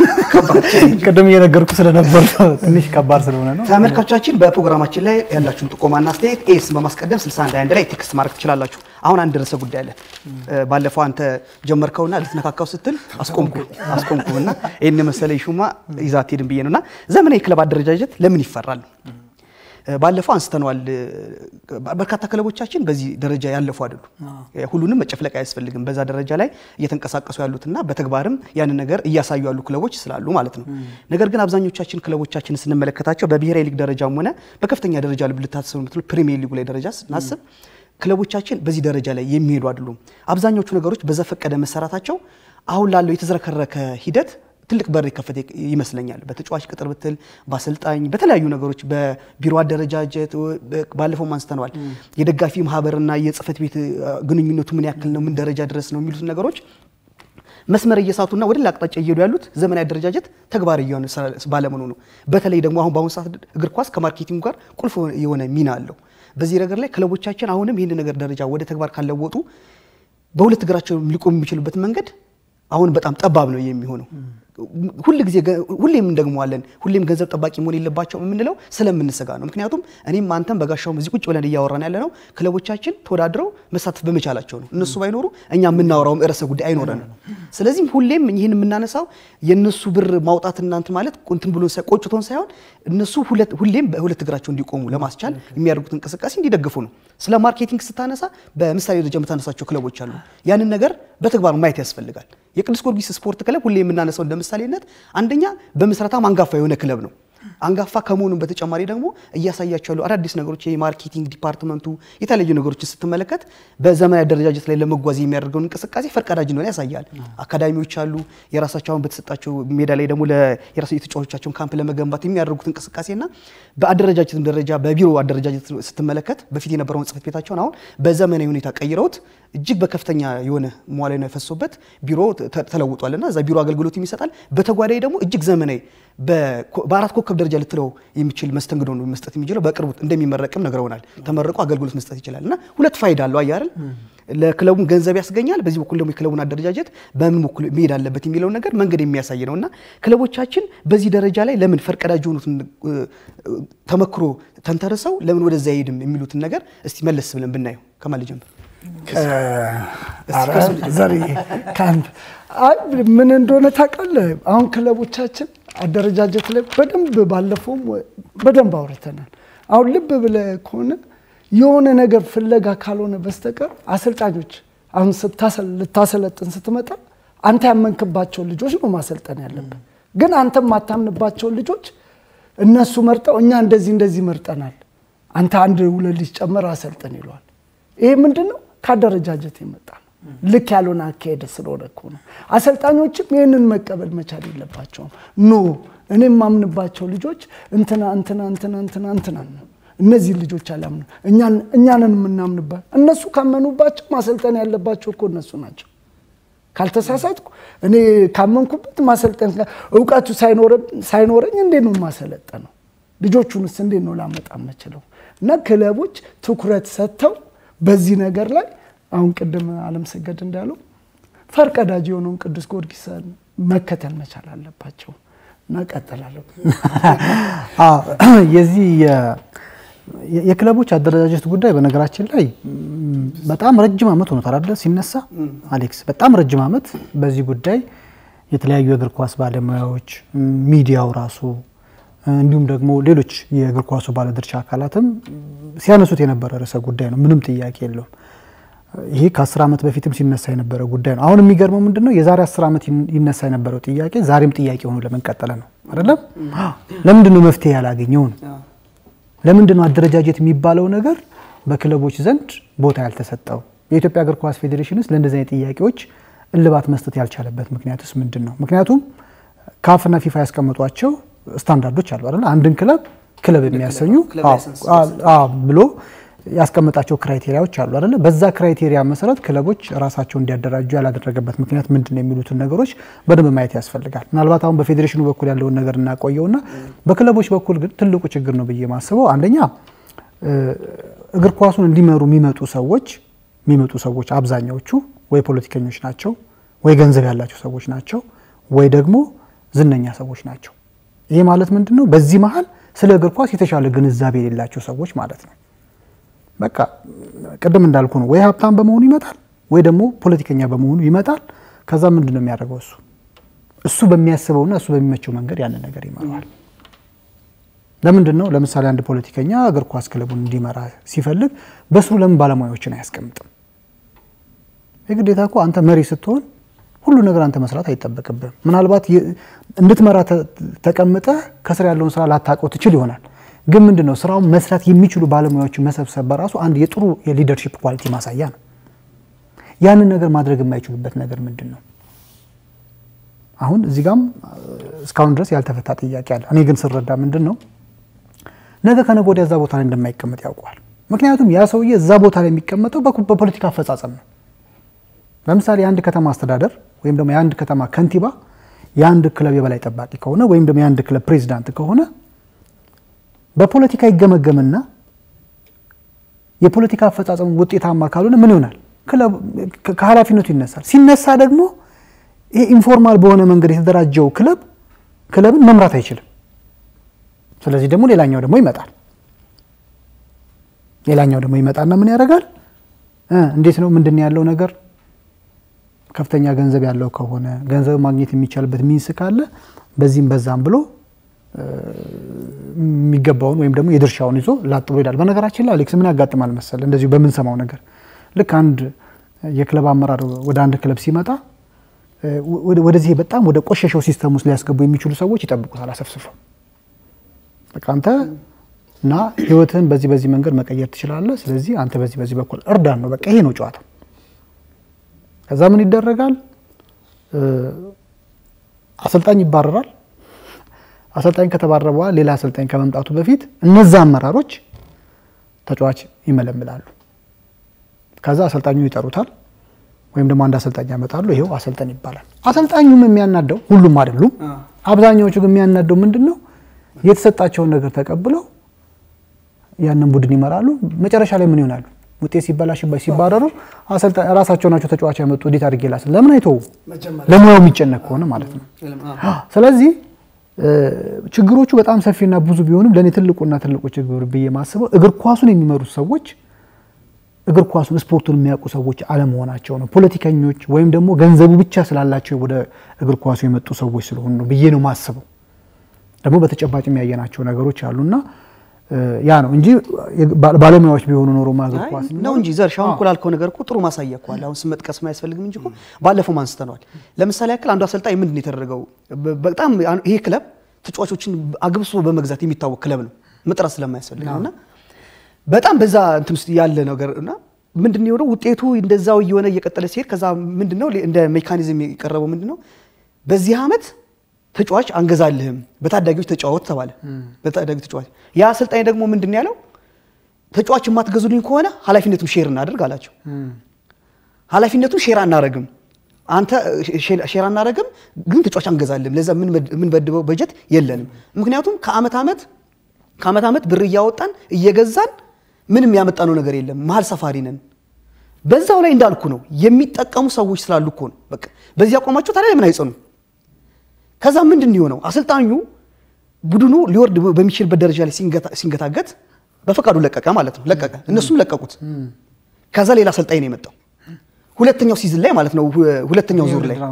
ቅድም እየነገርኩ ስለነበር ትንሽ ከባድ ስለሆነ ነው። ተመልካቾቻችን በፕሮግራማችን ላይ ያላችሁን ጥቆማና አስተያየት ኤስ በማስቀደም 61 ላይ ቴክስት ማድረግ ትችላላችሁ። አሁን አንድ ርዕሰ ጉዳይ አለ። ባለፈው አንተ ጀመርከውና ልትነካካው ስትል አስቆምኩ አስቆምኩ እና ይህን መሰለ ሹማ ይዛ አትሄድም ብዬ ነው እና ዘመናዊ ክለብ አደረጃጀት ለምን ይፈራል? ባለፈው አንስተነዋል። በርካታ ክለቦቻችን በዚህ ደረጃ ያለፉ አይደሉም። ሁሉንም መጨፍለቅ አያስፈልግም። በዛ ደረጃ ላይ እየተንቀሳቀሱ ያሉትና በተግባርም ያንን ነገር እያሳዩ ያሉ ክለቦች ስላሉ ማለት ነው። ነገር ግን አብዛኞቻችን ክለቦቻችን ስንመለከታቸው በብሔራዊ ሊግ ደረጃም ሆነ በከፍተኛ ደረጃ ልታስቡ የምትሉ ፕሪሚየር ሊጉ ላይ ደረጃ ስናስብ ክለቦቻችን በዚህ ደረጃ ላይ የሚሄዱ አይደሉም። አብዛኞቹ ነገሮች በዘፈቀደ መሰራታቸው አሁን ላለው የተዝረከረከ ሂደት ትልቅ በር የከፈተ ይመስለኛል። በተጫዋች ቅጥር ብትል፣ በአሰልጣኝ፣ በተለያዩ ነገሮች፣ በቢሮ አደረጃጀት ባለፈው አንስተነዋል። የደጋፊ ማህበርና የጽህፈት ቤት ግንኙነቱ ምን ያክል ነው፣ ምን ደረጃ ድረስ ነው የሚሉት ነገሮች መስመር እየሳቱና ወደ ሌላ አቅጣጫ እየሄዱ ያሉት ዘመናዊ አደረጃጀት ተግባር እየሆነ ባለመሆኑ ነው። በተለይ ደግሞ አሁን በአሁኑ ሰዓት እግር ኳስ ከማርኬቲንግ ጋር ቁልፍ የሆነ ሚና አለው። በዚህ ነገር ላይ ክለቦቻችን አሁንም ይህን ነገር ደረጃ ወደ ተግባር ካለወጡ በሁለት እግራቸው ሊቆሙ የሚችሉበት መንገድ አሁን በጣም ጠባብ ነው የሚሆነው። ሁል ጊዜ ሁሌም እንደግመዋለን። ሁሌም ገንዘብ ጠባቂ መሆን የለባቸው የምንለው ስለምንሰጋ ነው። ምክንያቱም እኔም አንተም በጋሻውም እዚህ ቁጭ ብለን እያወራን ያለ ነው ክለቦቻችን ተወዳድረው መሳተፍ በመቻላቸው ነው። እነሱ ባይኖሩ እኛ የምናወራውም ርዕሰ ጉዳይ አይኖረንም። ስለዚህም ሁሌም ይህን የምናነሳው የእነሱ ብር ማውጣት እናንት ማለት እንትን ብሎ ቆጭቶን ሳይሆን እነሱ ሁሌም በሁለት እግራቸው እንዲቆሙ ለማስቻል የሚያደርጉት እንቅስቃሴ እንዲደግፉ ነው። ስለ ማርኬቲንግ ስታነሳ በምሳሌ ደረጃ የምታነሳቸው ክለቦች አሉ። ያንን ነገር በተግባር ማየት ያስፈልጋል። የቅዱስ ጊዮርጊስ ስፖርት ክለብ ሁሌ የምናነሳው እንደ ምሳሌነት አንደኛ በምስረታም አንጋፋ የሆነ ክለብ ነው። አንጋፋ ከመሆኑም በተጨማሪ ደግሞ እያሳያቸው ያሉ አዳዲስ ነገሮች የማርኬቲንግ ዲፓርትመንቱ የተለያዩ ነገሮችን ስትመለከት በዘመናዊ አደረጃጀት ላይ ለመጓዝ የሚያደርገውን እንቅስቃሴ ፈርቀዳጅ እንደሆነ ያሳያል። አካዳሚዎች አሉ። የራሳቸውን በተሰጣቸው ሜዳ ላይ ደግሞ የራሱ የተጫዋቾቻቸውን ካምፕ ለመገንባት የሚያደርጉት እንቅስቃሴና በአደረጃጀት ደረጃ በቢሮ አደረጃጀት ስትመለከት በፊት የነበረውን ጽሕፈት ቤታቸውን አሁን በዘመናዊ ሁኔታ ቀይረውት እጅግ በከፍተኛ የሆነ መዋለ ንዋይ የፈሶበት ቢሮ ተለውጧልና እዛ ቢሮ አገልግሎት ይሰጣል። በተጓዳኝ ደግሞ እጅግ ዘመናዊ በአራት ኮከብ ደረጃ ልትለው የሚችል መስተንግዶ ነው መስጠት የሚችለው። በቅርቡ እንደሚመረቅም ነግረውናል። ተመርቆ አገልግሎት መስጠት ይችላል እና ሁለት ፋይዳ አለው። አየህ አይደል? ለክለቡም ገንዘብ ያስገኛል። በዚህ በኩል ደግሞ የክለቡን አደረጃጀት በምን በኩል መሄድ አለበት የሚለውን ነገር መንገድ የሚያሳይ ነው እና ክለቦቻችን በዚህ ደረጃ ላይ ለምን ፈርቀዳጅ የሆኑትን ተመክሮ ተንተርሰው ለምን ወደዛ አይሄድም የሚሉትን ነገር እስቲ መለስ ብለን ብናየው ከማን ልጀምር? ኧረ ዘሬ ከአንተ አይ ምን እንደሆነ ታውቃለህ? አሁን ክለቦቻችን አደረጃጀት ላይ በደንብ ባለፈውም በደንብ አውርተናል። አሁን ልብ ብለህ ከሆነ የሆነ ነገር ፍለጋ ካልሆነ በስተቀር አሰልጣኞች አሁን ስታሰል- ልታሰለጥን ስትመጣ አንተ ያመንክባቸው ልጆች ነው ማሰልጠን ያለብን። ግን አንተ የማታምንባቸውን ልጆች እነሱ መርጠው እኛ እንደዚህ እንደዚህ መርጠናል፣ አንተ አንድ ሁለት ልጅ ጨምር አሰልጥን ይለዋል። ይሄ ምንድን ነው? ከአደረጃጀት የመጣ ነው። ልክ ያልሆነ አካሄድ ስለሆነ እኮ ነው። አሰልጣኞችም ይህንን መቀበል መቻል የለባቸውም። ኖ እኔ የማምንባቸው ልጆች እንትና እንትና እንትና እንትና እንትና ነው እነዚህ ልጆች አላምኑ እኛንን የምናምንባት እነሱ ካመኑባቸው ማሰልጠን ያለባቸው እኮ እነሱ ናቸው። ካልተሳሳትኩ እኔ ካመንኩበት ማሰልጠን እውቀቱ ሳይኖረኝ እንዴት ነው ማሰለጠነው? ልጆቹንስ እንዴት ነው ላመጣ የምችለው? እና ክለቦች ትኩረት ሰጥተው በዚህ ነገር ላይ አሁን ቅድም አለምሰገድ እንዳለው ፈርቀዳጅ የሆነውን ቅዱስ ጊዮርጊስን መከተል መቻል አለባቸው እና ቀጥላለሁ። የዚህ የክለቦች አደረጃጀት ጉዳይ በነገራችን ላይ በጣም ረጅም ዓመት ሆኖታል አይደል? ሲነሳ አሌክስ፣ በጣም ረጅም ዓመት በዚህ ጉዳይ የተለያዩ የእግር ኳስ ባለሙያዎች፣ ሚዲያው ራሱ እንዲሁም ደግሞ ሌሎች የእግር ኳሱ ባለድርሻ አካላትም ሲያነሱት የነበረ ርዕሰ ጉዳይ ነው። ምንም ጥያቄ የለውም። ይሄ ከአስር ዓመት በፊትም ሲነሳ የነበረ ጉዳይ ነው። አሁን የሚገርመው ምንድን ነው የዛሬ አስር ዓመት ይነሳ የነበረው ጥያቄ ዛሬም ጥያቄ ሆኖ ለምን ቀጠለ ነው አይደለም? ለምንድን ነው መፍትሄ ያላገኘው ነው? ለምንድን ነው አደረጃጀት የሚባለው ነገር በክለቦች ዘንድ ቦታ ያልተሰጠው? የኢትዮጵያ እግር ኳስ ፌዴሬሽን ውስጥ ለእንደዚህ አይነት ጥያቄዎች እልባት መስጠት ያልቻለበት ምክንያቱስ ምንድን ነው? ምክንያቱም ካፍና ፊፋ ያስቀመጧቸው ስታንዳርዶች አሉ አይደል? አንድን ክለብ ክለብ የሚያሰኙ ብሎ ያስቀመጣቸው ክራይቴሪያዎች አሉ አይደለ? በዛ ክራይቴሪያ መሰረት ክለቦች ራሳቸው እንዲያደራጁ ያላደረገበት ምክንያት ምንድን ነው የሚሉትን ነገሮች በደንብ ማየት ያስፈልጋል። ምናልባት አሁን በፌዴሬሽኑ በኩል ያለውን ነገር እናቆየውና በክለቦች በኩል ግን ትልቁ ችግር ነው ብዬ ማስበው አንደኛ እግር ኳሱን እንዲመሩ የሚመጡ ሰዎች የሚመጡ ሰዎች አብዛኛዎቹ ወይ ፖለቲከኞች ናቸው፣ ወይ ገንዘብ ያላቸው ሰዎች ናቸው፣ ወይ ደግሞ ዝነኛ ሰዎች ናቸው። ይሄ ማለት ምንድን ነው? በዚህ መሀል ስለ እግር ኳስ የተሻለ ግንዛቤ የሌላቸው ሰዎች ማለት ነው። በቃ ቅድም እንዳልኩ ነው። ወይ ሀብታም በመሆኑ ይመጣል፣ ወይ ደግሞ ፖለቲከኛ በመሆኑ ይመጣል። ከዛ ምንድን ነው የሚያደርገው? እሱ እሱ በሚያስበውና እሱ በሚመቸው መንገድ ያንን ነገር ይመራዋል። ለምንድን ነው ለምሳሌ አንድ ፖለቲከኛ እግር ኳስ ክለቡን እንዲመራ ሲፈልግ በስሩ ለምን ባለሙያዎችን አያስቀምጥም? የግዴታ እኮ አንተ መሪ ስትሆን ሁሉ ነገር አንተ መስራት አይጠበቅብህም። ምናልባት እንድትመራ ተቀምጠህ ከስር ያለውን ስራ ላታውቀው ትችል ይሆናል ግን ምንድን ነው ስራውን መስራት የሚችሉ ባለሙያዎችን መሰብሰብ በራሱ አንድ የጥሩ የሊደርሺፕ ኳሊቲ ማሳያ ነው። ያንን ነገር ማድረግ የማይችሉበት ነገር ምንድን ነው? አሁን እዚህ ጋም እስካሁን ድረስ ያልተፈታ ጥያቄ አለ። እኔ ግን ስረዳ ምንድን ነው ነገ ከነገ ወዲያ እዛ ቦታ ላይ እንደማይቀመጥ ያውቀዋል። ምክንያቱም ያ ሰውዬ እዛ ቦታ ላይ የሚቀመጠው በፖለቲካ አፈጻጸም ነው። ለምሳሌ የአንድ ከተማ አስተዳደር ወይም ደግሞ የአንድ ከተማ ከንቲባ የአንድ ክለብ የበላይ ጠባቂ ከሆነ ወይም ደግሞ የአንድ ክለብ ፕሬዚዳንት ከሆነ በፖለቲካ ይገመገምና የፖለቲካ አፈጻጸሙ ውጤታማ ካልሆነ ምን ይሆናል? ከኃላፊነቱ ይነሳል። ሲነሳ ደግሞ ይሄ ኢንፎርማል በሆነ መንገድ የተደራጀው ክለብ ክለብን መምራት አይችልም። ስለዚህ ደግሞ ሌላኛው ደግሞ ይመጣል። ሌላኛው ደግሞ ይመጣና ምን ያደርጋል? እንዴት ነው ምንድን ያለው ነገር ከፍተኛ ገንዘብ ያለው ከሆነ ገንዘብ ማግኘት የሚቻልበት ሚንስ ካለ በዚህም በዛም ብሎ የሚገባውን ወይም ደግሞ የድርሻውን ይዞ ላጥ ብሎ ይሄዳል። በነገራችን ላይ አሌክስ ምን ያጋጥማል መሰል እንደዚሁ በምንሰማው ነገር ልክ አንድ የክለብ አመራር ወደ አንድ ክለብ ሲመጣ ወደዚህ በጣም ወደ ቆሸሸው ሲስተም ውስጥ ሊያስገቡ የሚችሉ ሰዎች ይጠብቁታል አሰፍስፈው። በቃ አንተ እና ህይወትህን በዚህ በዚህ መንገድ መቀየር ትችላለህ፣ ስለዚህ አንተ በዚህ በዚህ በኩል እርዳን ነው። በቃ ይሄ ነው ጨዋታው። ከዛ ምን ይደረጋል? አሰልጣኝ ይባረራል። አሰልጣኝ ከተባረረ በኋላ ሌላ አሰልጣኝ ከመምጣቱ በፊት እነዛ አመራሮች ተጫዋች ይመለምላሉ። ከዛ አሰልጣኙ ይጠሩታል፣ ወይም ደግሞ አንድ አሰልጣኝ ያመጣሉ። ይሄው አሰልጠን ይባላል። አሰልጣኙም የሚያናደው ሁሉም አይደሉም፣ አብዛኛዎቹ ግን የሚያናደው ምንድን ነው የተሰጣቸውን ነገር ተቀብለው ያንን ቡድን ይመራሉ። መጨረሻ ላይ ምን ይሆናሉ? ውጤት ሲበላሽባቸው ሲባረሩ ራሳቸው ናቸው ተጫዋች ያመጡ። እንዴት አድርጌ ላስ ለምን አይተው ለሙያው የሚጨነቅ ከሆነ ማለት ነው። ስለዚህ ችግሮቹ በጣም ሰፊና ብዙ ቢሆንም ለእኔ ትልቁና ትልቁ ችግር ብዬ ማስበው እግር ኳሱን የሚመሩት ሰዎች እግር ኳሱን ስፖርቱን የሚያውቁ ሰዎች አለመሆናቸው ነው። ፖለቲከኞች ወይም ደግሞ ገንዘቡ ብቻ ስላላቸው ወደ እግር ኳሱ የመጡ ሰዎች ስለሆኑ ነው ብዬ ነው ማስበው። ደግሞ በተጨባጭ የሚያየናቸው ነገሮች አሉና ያ ነው እንጂ ባለሙያዎች ቢሆኑ ኖሮ እግር ኳስ ነው እንጂ ዘርሽ አሁን እኮ ላልከው ነገር እኮ ጥሩ ማሳያ እኮ አለ። አሁን ስም መጥቀስ አያስፈልግም እንጂ እኮ ባለፈው አንስተነዋል። ለምሳሌ ያክል አንዱ አሰልጣኝ ምንድን ነው የተደረገው? በጣም ይሄ ክለብ ተጫዋቾችን አግብሶ በመግዛት የሚታወቅ ክለብ ነው፣ መጥራት ስለማያስፈልግ ነው እና በጣም በዛ እንትን ውስጥ ያለ ነገር እና ምንድን ነው የሆነው ውጤቱ እንደዛው እየሆነ እየቀጠለ ሲሄድ ከዛ ምንድን ነው እንደ ሜካኒዝም የቀረበው ምንድን ነው በዚህ ዓመት ተጫዋች አንገዛልህም፣ በታዳጊዎች ተጫወት ተባለ። በታዳጊ ተጫዋች ያ አሰልጣኝ ደግሞ ምንድን ነው ያለው? ተጫዋች የማትገዙልኝ ከሆነ ኃላፊነቱን ሼር እናደርግ አላቸው። ኃላፊነቱን ሼር አናረግም፣ አንተ ሼር አናረግም፣ ግን ተጫዋች አንገዛልም። ለዛ የምንበድበው በጀት የለንም። ምክንያቱም ከአመት ዓመት ከአመት ዓመት ብር እያወጣን እየገዛን ምንም ያመጣነው ነገር የለም። መሀል ሰፋሪ ነን። በዛው ላይ እንዳልኩ ነው የሚጠቀሙ ሰዎች ስላሉ እኮ ነው። በቃ በዚህ አቋማቸው ታዲያ ለምን አይጸኑ? ከዛ ምንድን ነው የሆነው? አሰልጣኙ ቡድኑ ሊወርድ በሚችልበት ደረጃ ላይ ሲንገታገት በፈቃዱ ለቀቀ ማለት ነው። ለቀቀ፣ እነሱም ለቀቁት። ከዛ ሌላ አሰልጣኝ ነው የመጣው ሁለተኛው ሲዝን ላይ ማለት ነው። ሁለተኛው ዙር ላይ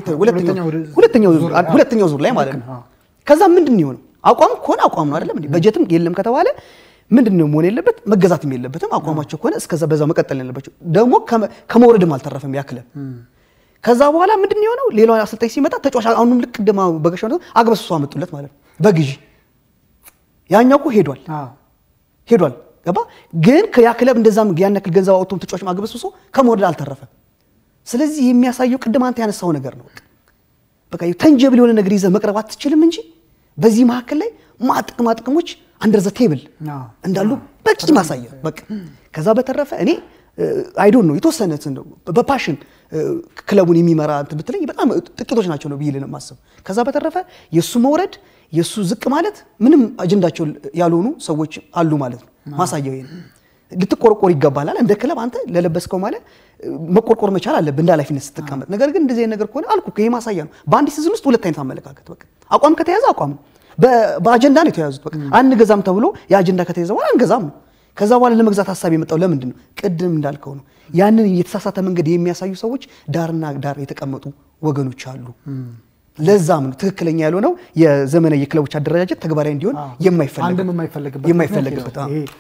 ሁለተኛው ዙር ላይ ማለት ነው። ከዛ ምንድን ነው የሆነው? አቋም ከሆነ አቋም ነው አይደለም እንዴ? በጀትም የለም ከተባለ ምንድን ነው መሆን የለበት? መገዛትም የለበትም። አቋማቸው ከሆነ እስከዛ በዛው መቀጠል ያለባቸው ደግሞ ከመውረድም አልተረፈም ያ ክለብ። ከዛ በኋላ ምንድን ነው የሆነው? ሌላው አሰልጣኝ ሲመጣ ተጫዋች አሁንም ልክ ቅድማ በገሻው ነው አግበስብሶ አመጡለት ማለት ነው በግዢ ያኛው እኮ ሄዷል ሄዷል ገባ። ግን ያ ክለብ እንደዛም ያን ያክል ገንዘብ አውጥቶም ተጫዋች አግበስብሶ ከመውረድ አልተረፈም። ስለዚህ የሚያሳየው ቅድም አንተ ያነሳው ነገር ነው። በቃ ተንጀብል የሆነ ነገር ይዘህ መቅረብ አትችልም እንጂ በዚህ መካከል ላይ ማጥቅማ ጥቅሞች አንደር ዘ ቴብል እንዳሉ በቂ ማሳያ በቃ ከዛ በተረፈ እኔ አይዶን ነው የተወሰነ በፓሽን ክለቡን የሚመራ እንትን ብትለኝ በጣም ጥቂቶች ናቸው ነው ብዬ ነው የማስበው። ከዛ በተረፈ የእሱ መውረድ የእሱ ዝቅ ማለት ምንም አጀንዳቸው ያልሆኑ ሰዎች አሉ ማለት ነው። ማሳያው ይሄ ነው። ልትቆርቆር ይገባላል። እንደ ክለብ አንተ ለለበስከው ማለት መቆርቆር መቻል አለብህ እንደ ኃላፊነት ስትቀመጥ። ነገር ግን እንደዚህ ነገር ከሆነ አልኩ ይሄ ማሳያ ነው። በአንድ ሲዝን ውስጥ ሁለት አይነት አመለካከት በቃ አቋም ከተያዘ አቋም ነው። በአጀንዳ ነው የተያዙት። በቃ አንገዛም ተብሎ የአጀንዳ ከተያዘ በኋላ አንገዛም ነው። ከዛ በኋላ ለመግዛት ሀሳብ የመጣው ለምንድን ነው? ቅድም እንዳልከው ነው። ያንን የተሳሳተ መንገድ የሚያሳዩ ሰዎች ዳርና ዳር የተቀመጡ ወገኖች አሉ። ለዛም ነው ትክክለኛ ያልሆነው የዘመናዊ የክለቦች አደረጃጀት ተግባራዊ እንዲሆን የማይፈለግበት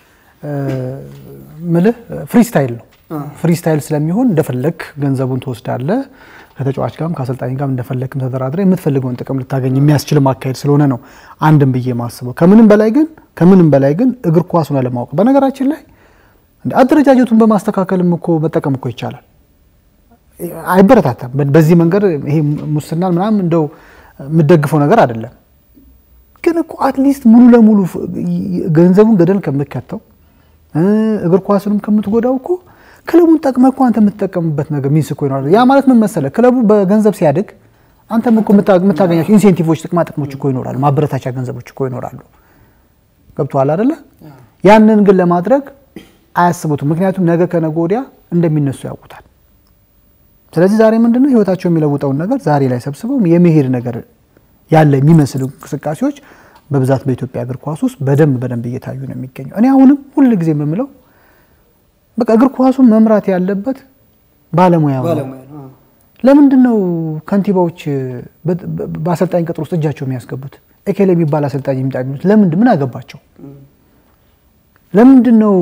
ምልህ ፍሪስታይል ነው። ፍሪስታይል ስለሚሆን እንደፈለግ ገንዘቡን ትወስዳለህ። ከተጫዋች ጋርም ከአሰልጣኝ ጋርም እንደፈለግም ተደራድረ የምትፈልገውን ጥቅም ልታገኝ የሚያስችል ማካሄድ ስለሆነ ነው አንድም ብዬ ማስበው። ከምንም በላይ ግን ከምንም በላይ ግን እግር ኳሱን አለማወቅ በነገራችን ላይ አደረጃጀቱን በማስተካከልም እኮ መጠቀም እኮ ይቻላል። አይበረታታም። በዚህ መንገድ ይሄ ሙስናን ምናምን እንደው የምደግፈው ነገር አይደለም። ግን እኮ አትሊስት ሙሉ ለሙሉ ገንዘቡን ገደል ከምከተው እግር ኳሱንም ከምትጎዳው እኮ ክለቡን ጠቅመህ እኮ አንተ የምትጠቀምበት ነገር ሚንስ እኮ ይኖራል። ያ ማለት ምን መሰለህ፣ ክለቡ በገንዘብ ሲያድግ አንተም እኮ የምታገኛቸው ኢንሴንቲቮች፣ ጥቅማ ጥቅሞች እኮ ይኖራሉ፣ ማበረታቻ ገንዘቦች እኮ ይኖራሉ። ገብቶሃል አይደለ? ያንን ግን ለማድረግ አያስቡትም። ምክንያቱም ነገ ከነገ ወዲያ እንደሚነሱ ያውቁታል። ስለዚህ ዛሬ ምንድነው ህይወታቸው የሚለውጠውን ነገር ዛሬ ላይ ሰብስበው የመሄድ ነገር ያለ የሚመስሉ እንቅስቃሴዎች በብዛት በኢትዮጵያ እግር ኳስ ውስጥ በደንብ በደንብ እየታዩ ነው የሚገኘው። እኔ አሁንም ሁል ጊዜ የምምለው በቃ እግር ኳሱን መምራት ያለበት ባለሙያ ነው። ለምንድን ነው ከንቲባዎች በአሰልጣኝ ቅጥር ውስጥ እጃቸው የሚያስገቡት? ኤኬል የሚባል አሰልጣኝ የሚጣ የሚሉት ለምንድን ምን አገባቸው? ለምንድን ነው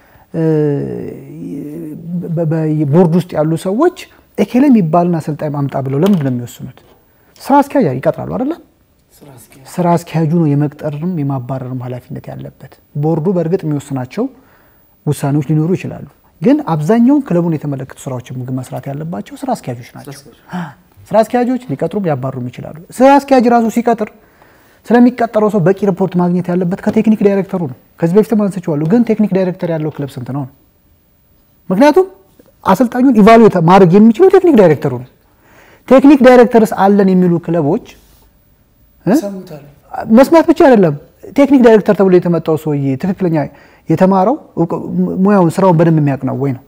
ቦርድ ውስጥ ያሉ ሰዎች ኤኬል የሚባልን አሰልጣኝ ማምጣ ብለው ለምንድን ነው የሚወስኑት? ስራ አስኪያጅ ይቀጥራሉ አይደለም? ስራ አስኪያጁ ነው የመቅጠርም የማባረርም ኃላፊነት ያለበት። ቦርዱ በእርግጥ የሚወስናቸው ውሳኔዎች ሊኖሩ ይችላሉ። ግን አብዛኛውን ክለቡን የተመለከቱ ስራዎችን ምግብ መስራት ያለባቸው ስራ አስኪያጆች ናቸው። ስራ አስኪያጆች ሊቀጥሩም ሊያባሩም ይችላሉ። ስራ አስኪያጅ ራሱ ሲቀጥር ስለሚቀጠረው ሰው በቂ ሪፖርት ማግኘት ያለበት ከቴክኒክ ዳይሬክተሩ ነው። ከዚህ በፊትም አንስቼዋለሁ። ግን ቴክኒክ ዳይሬክተር ያለው ክለብ ስንት ነው? ምክንያቱም አሰልጣኙን ኢቫሉዌት ማድረግ የሚችለው ቴክኒክ ዳይሬክተሩ ነው። ቴክኒክ ዳይሬክተርስ አለን የሚሉ ክለቦች መስማት ብቻ አይደለም። ቴክኒክ ዳይሬክተር ተብሎ የተመጣው ሰውዬ ትክክለኛ የተማረው ሙያውን ስራውን በደንብ የሚያውቅ ነው ወይ ነው?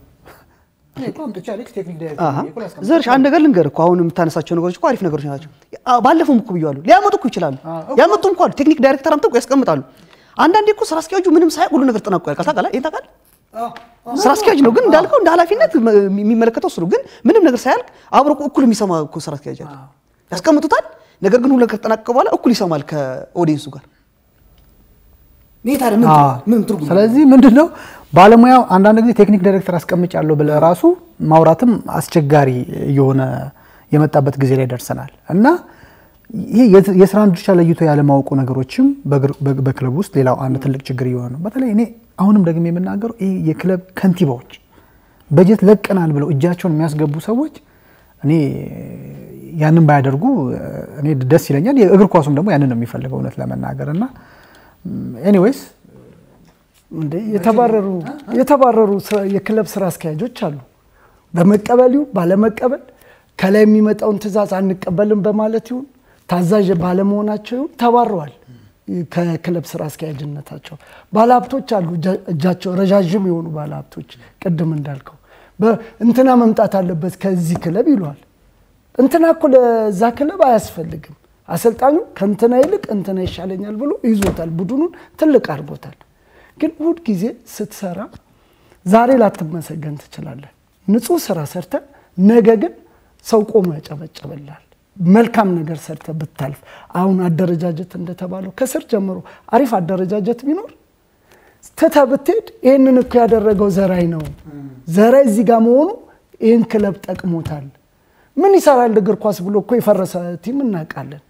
ዘርሽ አንድ ነገር ልንገር እኮ አሁን የምታነሳቸው ነገሮች እኮ አሪፍ ነገሮች ናቸው። ባለፈውም እኮ ብየዋለሁ። ሊያመጡ እኮ ይችላሉ። ያመጡም እኮ አሉ። ቴክኒክ ዳይሬክተር አምጥተው ያስቀምጣሉ። አንዳንዴ እኮ ስራ አስኪያጁ ምንም ሳያውቅ ሁሉ ነገር ጠናቆ ያልቃል። ታውቃለህ? ይሄን ታውቃለህ? ስራ አስኪያጅ ነው። ግን እንዳልከው እንደ ኃላፊነት የሚመለከተው እሱ ነው። ግን ምንም ነገር ሳያልቅ አብሮ እኩል የሚሰማ እኮ ስራ አስኪያጅ አለ። ያስቀምጡታል። ነገር ግን ሁሉ ነገር ከተጠናቀቀ በኋላ እኩል ይሰማል ከኦዲየንሱ ጋር። ይሄ ታዲያ ምን ምን ትርጉም ስለዚህ ምንድን ነው ባለሙያው አንዳንድ ጊዜ ቴክኒክ ዳይሬክተር አስቀምጫለሁ ብለህ ራሱ ማውራትም አስቸጋሪ የሆነ የመጣበት ጊዜ ላይ ደርሰናል እና ይሄ የስራን ድርሻ ለይቶ ያለማወቁ ነገሮችም በክለብ ውስጥ ሌላው አንድ ትልቅ ችግር እየሆነ ነው። በተለይ እኔ አሁንም ደግሞ የምናገረው ይሄ የክለብ ከንቲባዎች በጀት ለቀናል ብለው እጃቸውን የሚያስገቡ ሰዎች እኔ ያንን ባያደርጉ እኔ ደስ ይለኛል። የእግር ኳሱም ደግሞ ያንን ነው የሚፈልገው እውነት ለመናገር እና ኤኒዌይስ እንዴ የተባረሩ የተባረሩ የክለብ ስራ አስኪያጆች አሉ። በመቀበል ይሁን ባለመቀበል ከላይ የሚመጣውን ትዕዛዝ አንቀበልም በማለት ይሁን ታዛዥ ባለመሆናቸው ይሁን ተባረዋል ከክለብ ስራ አስኪያጅነታቸው። ባለሀብቶች አሉ እጃቸው ረዣዥም የሆኑ ባለሀብቶች ቅድም እንዳልከው እንትና መምጣት አለበት ከዚህ ክለብ ይለዋል። እንትና እኮ ለዛ ክለብ አያስፈልግም። አሰልጣኙ ከእንትና ይልቅ እንትና ይሻለኛል ብሎ ይዞታል። ቡድኑን ትልቅ አድርጎታል። ግን እሑድ ጊዜ ስትሰራ ዛሬ ላትመሰገን ትችላለህ። ንጹህ ስራ ሰርተ ነገ ግን ሰው ቆሞ ያጨበጨበላል። መልካም ነገር ሰርተ ብታልፍ አሁን አደረጃጀት እንደተባለው ከስር ጀምሮ አሪፍ አደረጃጀት ቢኖር ትተ ብትሄድ ይህንን እኮ ያደረገው ዘራይ ነው። ዘራይ እዚህ ጋር መሆኑ ይህን ክለብ ጠቅሞታል። ምን ይሰራል እግር ኳስ ብሎ እኮ የፈረሰ ቲም እናውቃለን።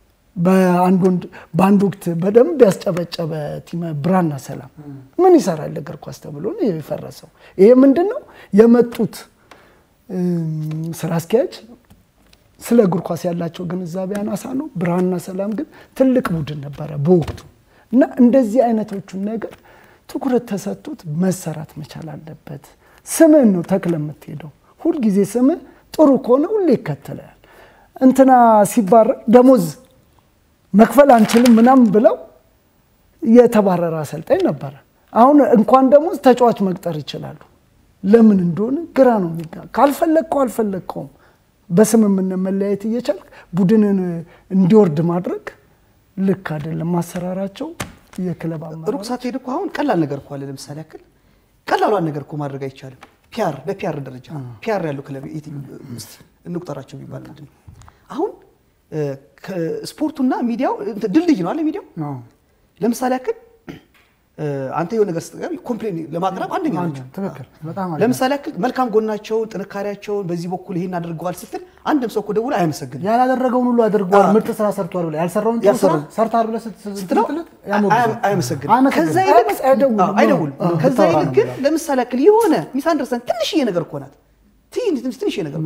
በአንድ ወቅት በደንብ ያስጨበጨበ ቲም ብራና ሰላም ምን ይሰራል እግር ኳስ ተብሎ ነው የፈረሰው። ይሄ ምንድን ነው የመጡት ስራ አስኪያጅ ስለ እግር ኳስ ያላቸው ግንዛቤ አናሳ ነው። ብርሃንና ሰላም ግን ትልቅ ቡድን ነበረ በወቅቱ እና እንደዚህ አይነቶቹን ነገር ትኩረት ተሰጥቶት መሰራት መቻል አለበት። ስምህን ነው ተክለ የምትሄደው። ሁልጊዜ ስምህ ጥሩ ከሆነ ሁሌ ይከተላል። እንትና ሲባረር ደሞዝ መክፈል አንችልም ምናምን ብለው የተባረረ አሰልጣኝ ነበረ። አሁን እንኳን ደሞዝ ተጫዋች መቅጠር ይችላሉ። ለምን እንደሆነ ግራ ነው የሚጋ ካልፈለግከው አልፈለግከውም በስምምነት መለያየት እየቻልክ ቡድንን እንዲወርድ ማድረግ ልክ አይደለም። ማሰራራቸው የክለብ ሩቅ ሳትሄድ እኮ አሁን ቀላል ነገር እኮ አለ። ለምሳሌ ያክል ቀላሏን ነገር እኮ ማድረግ አይቻልም። ፒያር በፒያር ደረጃ ፒያር ያሉ ክለብ እንቁጠራቸው ቢባል ምንድን ነው አሁን ስፖርቱና ሚዲያው ድልድይ ነው አለ ሚዲያው ለምሳሌ ያክል አንተ የሆነ ነገር ስትቀርብ ኮምፕሌን ለማቅረብ አንደኛ ናቸው። ለምሳሌ ያክል መልካም ጎናቸውን፣ ጥንካሬያቸውን በዚህ በኩል ይሄን አድርገዋል ስትል አንድም ሰው እኮ ደውሎ አይመሰግንም። ያላደረገውን ሁሉ አድርገዋል፣ ምርጥ ስራ ሰርቷል ብለህ ያልሰራውን ጥሩ ስራ ሰርቷል ብለህ ስትለው አይመሰግንም። ከዛ ይልቅ አይደውልም። ከዛ ይልቅ ግን ለምሳሌ ያክል የሆነ ሚስ አንደርስታንድ ትንሽዬ ነገር እኮ ናት ትንሽ ነገር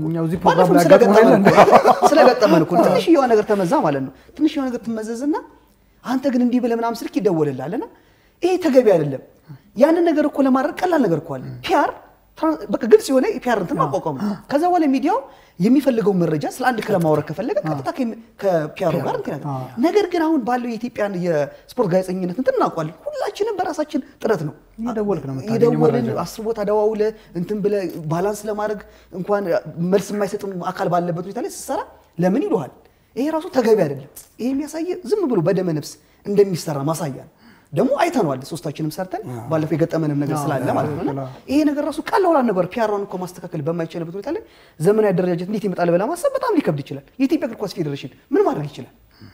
ስለገጠመን እኮ ትንሽ የሆነ ነገር ተመዛ ማለት ነው። ትንሽ የሆነ ነገር ትመዘዝና አንተ ግን እንዲህ ብለህ ምናምን ስልክ ይደወልልሃልና ይሄ ተገቢ አይደለም። ያንን ነገር እኮ ለማድረግ ቀላል ነገር እኮ አለ። ፒያር በቃ ግልጽ የሆነ የፒያር እንትን ማቋቋም ነው። ከዛ በኋላ ሚዲያው የሚፈልገው መረጃ ስለ አንድ ክለብ ማውራት ከፈለገ ቀጥታ ከፒያሩ ጋር እንትን ያለ ነገር ግን አሁን ባለው የኢትዮጵያን የስፖርት ጋዜጠኝነት እንትን እናውቋለን። ሁላችንም በራሳችን ጥረት ነው የደወልን አስር ቦታ ደዋውለ እንትን ብለህ ባላንስ ለማድረግ እንኳን መልስ የማይሰጥም አካል ባለበት ሁኔታ ላይ ስትሰራ ለምን ይሉሃል? ይሄ ራሱ ተገቢ አይደለም። ይሄ የሚያሳየ ዝም ብሎ በደመ ነፍስ እንደሚሰራ ማሳያ ነው። ደግሞ አይተነዋል። ሶስታችንም ሰርተን ባለፈው የገጠመንም ነገር ስላለ ማለት ነው። ይሄ ነገር ራሱ ቀላል ነበር። ፒያሯን እኮ ማስተካከል በማይቻልበት ሁኔታ ላይ ዘመናዊ አደረጃጀት እንዴት ይመጣል ብለህ ማሰብ በጣም ሊከብድ ይችላል። የኢትዮጵያ እግር ኳስ ፌዴሬሽን ምን ማድረግ ይችላል?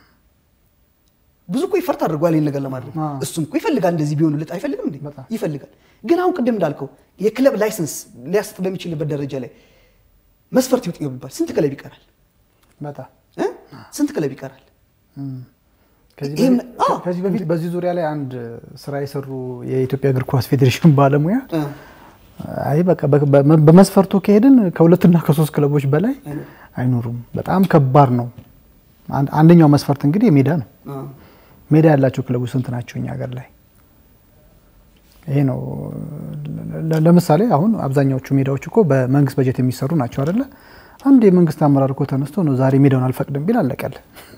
ብዙ እኮ ይፈርት አድርጓል ይህን ነገር ለማድረግ እሱም እኮ ይፈልጋል። እንደዚህ ቢሆንለት አይፈልግም እንዴ? ይፈልጋል። ግን አሁን ቅድም እንዳልከው የክለብ ላይሰንስ ሊያሰጥ በሚችልበት ደረጃ ላይ መስፈርት ይውጥ ቢባል ስንት ክለብ ይቀራል? ስንት ክለብ ይቀራል? ከዚህ በፊት በዚህ ዙሪያ ላይ አንድ ስራ የሰሩ የኢትዮጵያ እግር ኳስ ፌዴሬሽን ባለሙያ አይ በቃ በመስፈርቱ ከሄድን ከሁለትና ከሶስት ክለቦች በላይ አይኖሩም። በጣም ከባድ ነው። አንደኛው መስፈርት እንግዲህ ሜዳ ነው። ሜዳ ያላቸው ክለቦች ስንት ናቸው እኛ ሀገር ላይ? ይሄ ነው። ለምሳሌ አሁን አብዛኛዎቹ ሜዳዎች እኮ በመንግስት በጀት የሚሰሩ ናቸው አይደለ? አንድ የመንግስት አመራር እኮ ተነስቶ ነው ዛሬ ሜዳውን አልፈቅድም ቢል አለቀለ።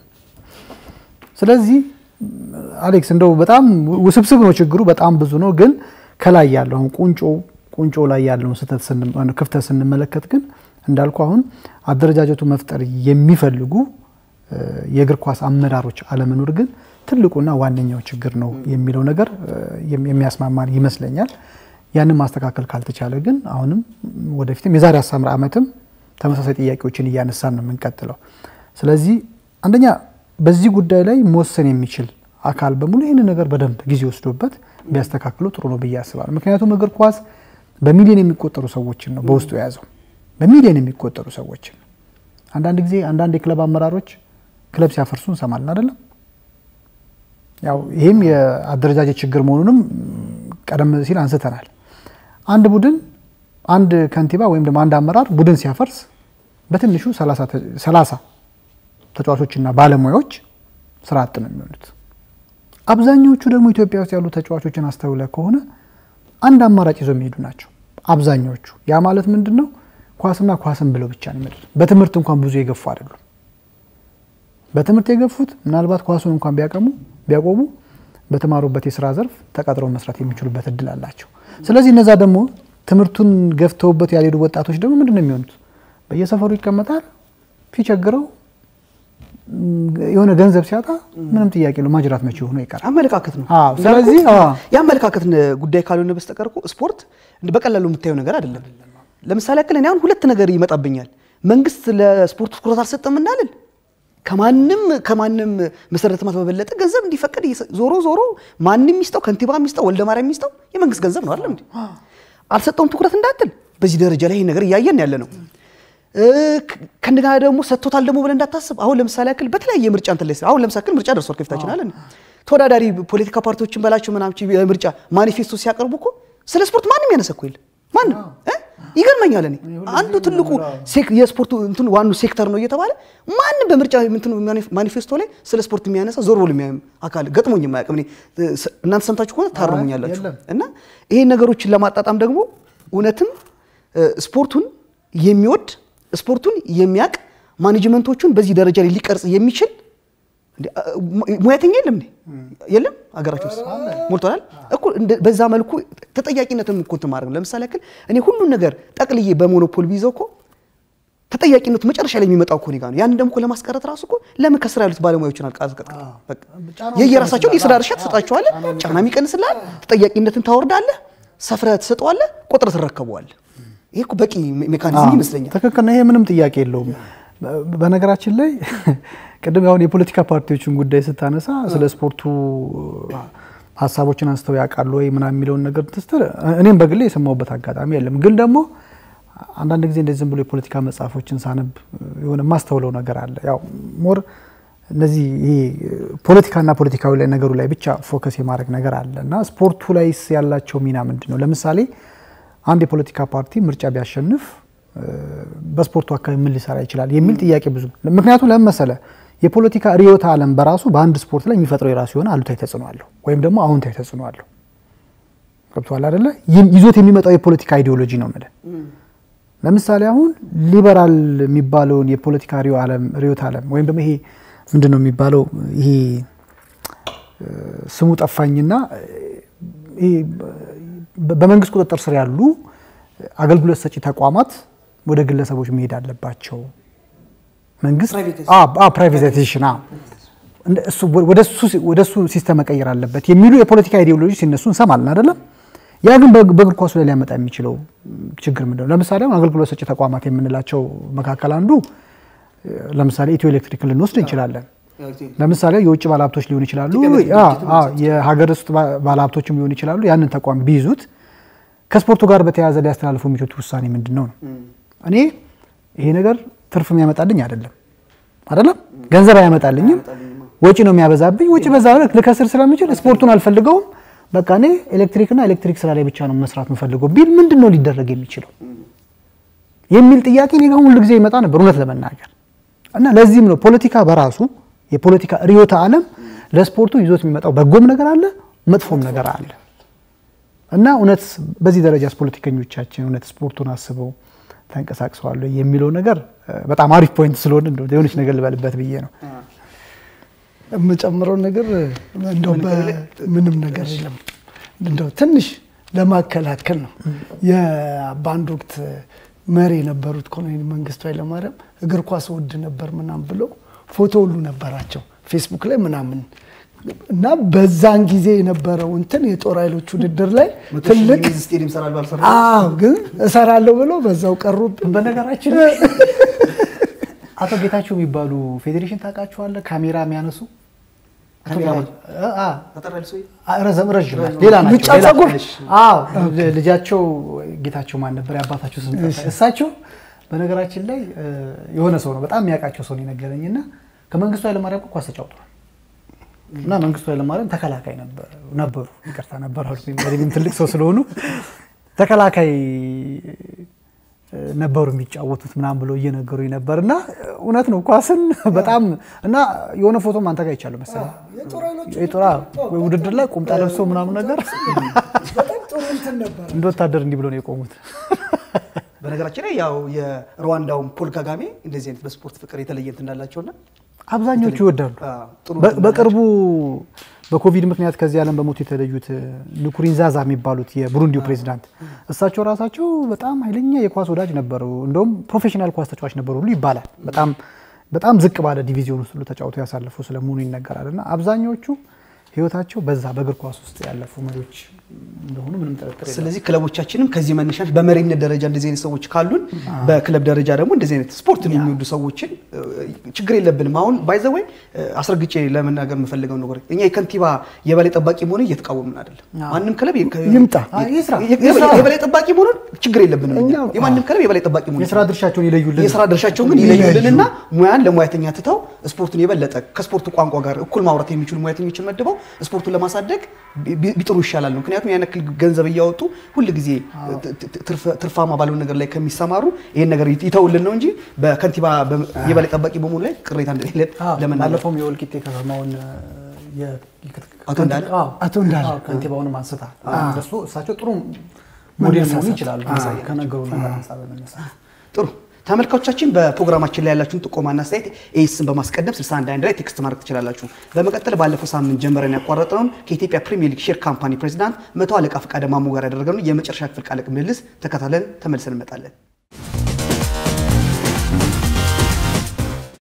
ስለዚህ አሌክስ እንደው በጣም ውስብስብ ነው ችግሩ፣ በጣም ብዙ ነው። ግን ከላይ ያለው አሁን ቁንጮ ቁንጮ ላይ ያለውን ስህተት ክፍተት ስንመለከት ግን እንዳልኩ አሁን አደረጃጀቱ መፍጠር የሚፈልጉ የእግር ኳስ አመራሮች አለመኖር ግን ትልቁና ዋነኛው ችግር ነው የሚለው ነገር የሚያስማማን ይመስለኛል። ያንን ማስተካከል ካልተቻለ ግን አሁንም ወደፊትም የዛሬ አስር ዓመትም ተመሳሳይ ጥያቄዎችን እያነሳን ነው የምንቀጥለው። ስለዚህ አንደኛ በዚህ ጉዳይ ላይ መወሰን የሚችል አካል በሙሉ ይህንን ነገር በደንብ ጊዜ ወስዶበት ቢያስተካክሉ ጥሩ ነው ብዬ አስባለሁ። ምክንያቱም እግር ኳስ በሚሊዮን የሚቆጠሩ ሰዎችን ነው በውስጡ የያዘው፣ በሚሊዮን የሚቆጠሩ ሰዎችን ነው። አንዳንድ ጊዜ አንዳንድ የክለብ አመራሮች ክለብ ሲያፈርሱ እንሰማለን አይደለም። ያው ይህም የአደረጃጀት ችግር መሆኑንም ቀደም ሲል አንስተናል። አንድ ቡድን አንድ ከንቲባ ወይም ደግሞ አንድ አመራር ቡድን ሲያፈርስ በትንሹ ሰላሳ ተጫዋቾችና ባለሙያዎች ስራ አጥ ነው የሚሆኑት። አብዛኛዎቹ ደግሞ ኢትዮጵያ ውስጥ ያሉ ተጫዋቾችን አስተውለ ከሆነ አንድ አማራጭ ይዘው የሚሄዱ ናቸው አብዛኛዎቹ። ያ ማለት ምንድን ነው? ኳስና ኳስን ብለው ብቻ ነው የሚመጡት። በትምህርት እንኳን ብዙ የገፉ አይደሉም። በትምህርት የገፉት ምናልባት ኳሱን እንኳን ቢያቀሙ ቢያቆሙ በተማሩበት የስራ ዘርፍ ተቀጥረው መስራት የሚችሉበት እድል አላቸው። ስለዚህ እነዛ ደግሞ ትምህርቱን ገፍተውበት ያልሄዱ ወጣቶች ደግሞ ምንድን ነው የሚሆኑት? በየሰፈሩ ይቀመጣል። ሲቸግረው የሆነ ገንዘብ ሲያጣ ምንም ጥያቄ ነው ማጅራት መቼ ሆኖ ይቀራል። አመለካከት ነው። አዎ፣ ስለዚህ አዎ። የአመለካከት ጉዳይ ካልሆነ በስተቀር እኮ ስፖርት በቀላሉ የምታየው ነገር አይደለም። ለምሳሌ ያክል እኔ አሁን ሁለት ነገር ይመጣብኛል። መንግስት ለስፖርቱ ትኩረት አልሰጠም እናልን ከማንም ከማንም መሰረተ ልማት በበለጠ ገንዘብ እንዲፈቀድ ዞሮ ዞሮ ማንም የሚስጠው ከንቲባ የሚስጠው ወልደ ማርያም የሚስጠው የመንግስት ገንዘብ ነው አይደል እንዴ? አልሰጠውም ትኩረት እንዳትል በዚህ ደረጃ ላይ ይሄን ነገር እያየን ያለ ነው። ከእንደገና ደግሞ ሰጥቶታል ደግሞ ብለን እንዳታስብ። አሁን ለምሳሌ ያክል በተለያየ ምርጫ እንትን ላይ አሁን ለምሳሌ ምርጫ ደርሷል ከፊታችን አለን ተወዳዳሪ ፖለቲካ ፓርቲዎችን በላቸው ምናምን የምርጫ ማኒፌስቶ ሲያቀርቡ እኮ ስለ ስፖርት ማንም ያነሳ እኮ የለም ማንም ይገርመኛል። እኔ አንዱ ትልቁ የስፖርቱ እንትን ዋኑ ሴክተር ነው እየተባለ ማንም በምርጫ እንትኑ ማኒፌስቶ ላይ ስለ ስፖርት የሚያነሳ ዞር ብሎ የሚያየው አካል ገጥሞኝ የማያውቅም። እናንተ ሰምታችሁ ከሆነ ታርሙኛላችሁ። እና ይሄን ነገሮችን ለማጣጣም ደግሞ እውነትም ስፖርቱን የሚወድ ስፖርቱን የሚያውቅ ማኔጅመንቶቹን በዚህ ደረጃ ላይ ሊቀርጽ የሚችል ሙያተኛ የለም እንዴ? የለም ሀገራችን ውስጥ ሞልቷል እኮ። በዛ መልኩ ተጠያቂነትን እኮ እንትን ማድረግ ነው። ለምሳሌ ያክል እኔ ሁሉን ነገር ጠቅልዬ በሞኖፖል ቢይዘው እኮ ተጠያቂነቱ መጨረሻ ላይ የሚመጣው እኮ እኔ ጋር ነው። ያንን ደግሞ እኮ ለማስቀረት ራሱ እኮ ለምን ከስራ ያሉት ባለሙያዎችን አልቀጥቀጥ የየራሳቸውን የስራ ድርሻ ትሰጣቸዋለህ፣ ጫናም ይቀንስልሃል፣ ተጠያቂነትን ታወርዳለህ፣ ሰፍረህ ትሰጠዋለህ፣ ቁጥር ትረከበዋለህ። ይሄ እኮ በቂ ሜካኒዝም ይመስለኛል። ትክክል ነው። ይሄ ምንም ጥያቄ የለውም። በነገራችን ላይ ቅድም ያሁን የፖለቲካ ፓርቲዎችን ጉዳይ ስታነሳ ስለ ስፖርቱ ሀሳቦችን አንስተው ያውቃሉ ወይ ምናምን የሚለውን ነገር ትስትል እኔም በግሌ የሰማሁበት አጋጣሚ የለም። ግን ደግሞ አንዳንድ ጊዜ እንደዚህ ዝም ብሎ የፖለቲካ መጽሐፎችን ሳነብ የሆነ የማስተውለው ነገር አለ። ያው ሞር እነዚህ ይሄ ፖለቲካና ፖለቲካዊ ላይ ነገሩ ላይ ብቻ ፎከስ የማድረግ ነገር አለ እና ስፖርቱ ላይስ ያላቸው ሚና ምንድን ነው? ለምሳሌ አንድ የፖለቲካ ፓርቲ ምርጫ ቢያሸንፍ በስፖርቱ አካባቢ ምን ሊሰራ ይችላል የሚል ጥያቄ ብዙ ምክንያቱም ለምን መሰለህ የፖለቲካ ርዕዮተ ዓለም በራሱ በአንድ ስፖርት ላይ የሚፈጥረው የራሱ የሆነ አሉታዊ ተጽዕኖ አለው ወይም ደግሞ አዎንታዊ ተጽዕኖ አለው። ገብቶሃል አይደለ? ይዞት የሚመጣው የፖለቲካ አይዲዮሎጂ ነው የምልህ። ለምሳሌ አሁን ሊበራል የሚባለውን የፖለቲካ ርዕዮተ ዓለም ወይም ደግሞ ይሄ ምንድን ነው የሚባለው ይሄ ስሙ ጠፋኝና በመንግስት ቁጥጥር ስር ያሉ አገልግሎት ሰጪ ተቋማት ወደ ግለሰቦች መሄድ አለባቸው። መንግስት ፕራይቬታይዜሽን ወደ እሱ ሲስተም መቀየር አለበት የሚሉ የፖለቲካ ኢዲዮሎጂ ሲነሱ እንሰማለን አይደለም። ያ ግን በእግር ኳሱ ላይ ሊያመጣ የሚችለው ችግር ምንድን ነው? ለምሳሌ አሁን አገልግሎት ሰጪ ተቋማት የምንላቸው መካከል አንዱ ለምሳሌ ኢትዮ ኤሌክትሪክን ልንወስድ እንችላለን። ለምሳሌ የውጭ ባለሀብቶች ሊሆኑ ይችላሉ፣ የሀገር ውስጥ ባለሀብቶችም ሊሆኑ ይችላሉ። ያንን ተቋም ቢይዙት ከስፖርቱ ጋር በተያያዘ ሊያስተላልፉ የሚችሉት ውሳኔ ምንድን ነው ነው? እኔ ይሄ ነገር ትርፍ የሚያመጣልኝ አይደለም አይደለም፣ ገንዘብ አያመጣልኝም፣ ወጪ ነው የሚያበዛብኝ። ወጪ በዛ ልከስር ስለምችል ስፖርቱን አልፈልገውም፣ በቃ እኔ ኤሌክትሪክና ኤሌክትሪክ ስራ ላይ ብቻ ነው መስራት የምፈልገው ቢል ምንድን ነው ሊደረግ የሚችለው የሚል ጥያቄ እኔ ጋር ሁሉ ጊዜ ይመጣ ነበር እውነት ለመናገር እና ለዚህም ነው ፖለቲካ በራሱ የፖለቲካ ርዕዮተ ዓለም ለስፖርቱ ይዞት የሚመጣው በጎም ነገር አለ፣ መጥፎም ነገር አለ እና እውነት በዚህ ደረጃ ፖለቲከኞቻችን እውነት ስፖርቱን አስበው ተንቀሳቅሰዋል የሚለው ነገር በጣም አሪፍ ፖይንት ስለሆነ እንደው የሆነች ነገር ልበልበት ብዬ ነው። የምጨምረው ነገር እንደው ምንም ነገር የለም። እንደው ትንሽ ለማከላከል ነው። በአንድ ወቅት መሪ የነበሩት ኮሎኔል መንግስቱ ኃይለማርያም እግር ኳስ ወድ ነበር ምናምን ብለው ፎቶ ሁሉ ነበራቸው ፌስቡክ ላይ ምናምን እና በዛን ጊዜ የነበረው እንትን የጦር ኃይሎች ውድድር ላይ ትልቅ ስቴዲየም ሰራል ባልሰራ አዎ፣ ግን እሰራለሁ ብሎ በዛው ቀሩብን። በነገራችን ላይ አቶ ጌታቸው የሚባሉ ፌዴሬሽን ታውቃቸዋለህ? ካሜራ የሚያነሱ አቶ ካሜራ ጌታ- አ- አ- ተጠራል ሰው አ- ረዘም ረዥም ናቸው። ሌላ ናቸው። ሉጫ ሌላ- ፀጉር? አዎ ልጃቸው ጌታቸው ማን ነበር? የአባታቸው ስም ጠፋኝ። እሳቸው በነገራችን ላይ እ፣ የሆነ ሰው ነው በጣም የሚያውቃቸው ሰው ነው የነገረኝ እና ከመንግስቱ ኃይለማርያም እኮ ኳስ ተጫውተዋል እና መንግስቱ ኃይለማርያም ተከላካይ ነበር ነበሩ ይቅርታ ነበር አልኩኝ። እኔም ትልቅ ሰው ስለሆኑ ተከላካይ እ፣ ነበሩ የሚጫወቱት ምናምን ብሎ እየነገሩኝ ነበር እና እውነት ነው ኳስን በጣም እና የሆነ ፎቶም አንተ ጋር ይቻሉ መሰለኝ የጦር ውድድር ላይ ቁምጣ ለብሶ ምናምን ነገር በጣም ጥሩ እንትን ነበር። እንደ ወታደር እንዲህ ብሎ ነው የቆሙት። በነገራችን ላይ ያው የሩዋንዳውን ፖል ካጋሜ እንደዚህ አይነት በስፖርት ፍቅር የተለየ እንትን እንዳላቸውና አብዛኞቹ ይወዳሉ። አዎ፣ ጥሩ በ- በቅርቡ በኮቪድ ምክንያት ከዚህ ዓለም በሞት የተለዩት ንኩሪንዛዛ የሚባሉት የቡሩንዲው ፕሬዚዳንት እሳቸው ራሳቸው በጣም ኃይለኛ የኳስ ወዳጅ ነበሩ። እንደውም ፕሮፌሽናል ኳስ ተጫዋች ነበሩ ሁሉ ይባላል። በጣም በጣም ዝቅ ባለ ዲቪዚዮን ውስጥ ሁሉ ተጫውተው ያሳለፉ ስለመሆኑ ይነገራል። እና አብዛኞቹ ህይወታቸው በዛ በእግር ኳስ ውስጥ ያለፉ መሪዎች እንደሆኑ ምንም ጥርጥር የለም። ስለዚህ ክለቦቻችንም ከዚህ መነሻሽ በመሪነት ደረጃ እንደዚህ አይነት ሰዎች ካሉን በክለብ ደረጃ ደግሞ እንደዚህ አይነት ስፖርትን የሚወዱ ሰዎችን እ፣ ችግር የለብንም። አሁን ባይዘወይ አስረግጬ ለመናገር የምፈልገው ነገር እኛ የከንቲባ የበላይ ጠባቂ መሆን እየተቃወምን አይደለም። ማንም ክለብ የከ- ይምጣ። አይ፣ ይስራ። የ- የ- የበላይ ጠባቂ መሆኑን ችግር የለብንም። እኛ እኛ- የማንም ክለብ የበላይ ጠባቂ መሆን የስራ ድርሻቸውን ይለዩልን። የስራ ድርሻቸውን ግን ይለዩልንና ሙያን ለሙያተኛ ትተው ስፖርቱን የበለጠ ከስፖርቱ ቋንቋ ጋር እኩል ማውራት የሚችሉ ሙያተኞችን መድበው ስፖርቱን ለማሳደግ ቢ- ቢጥሩ ይሻላል። ምክንያቱም ያን ያክል ገንዘብ እያወጡ ሁል ጊዜ ትርፍ- ትርፋማ ባልሆነ ነገር ላይ ከሚሰማሩ ይህን ነገር ይተውልን ነው እንጂ በከንቲባ በ- የበላይ ጠባቂ በመሆኑ ላይ ቅሬታ እንደሌለን አዎ፣ ለመናገር ባለፈውም የወልቂጤ ከተማውን የ- አቶ እንዳለ? አዎ፣ አቶ እንዳለ አዎ፣ ከንቲባውንም አንስታ እሱ እሳቸው ጥሩ ሞዴል መሆኑ ይችላሉ ከነገሩ ነገር አንጻር በመነሳት ጥሩ ተመልካቾቻችን በፕሮግራማችን ላይ ያላችሁን ጥቆማና አስተያየት ኤስን በማስቀደም 61 ላይ ቴክስት ማድረግ ትችላላችሁ። በመቀጠል ባለፈው ሳምንት ጀምረን ያቋረጥነውን ከኢትዮጵያ ፕሪሚየር ሊግ ሼር ካምፓኒ ፕሬዚዳንት መቶ አለቃ ፈቃደ ማሞ ጋር ያደረግነውን የመጨረሻ ክፍል ቃለ ምልልስ ተከታትለን ተመልሰን እንመጣለን።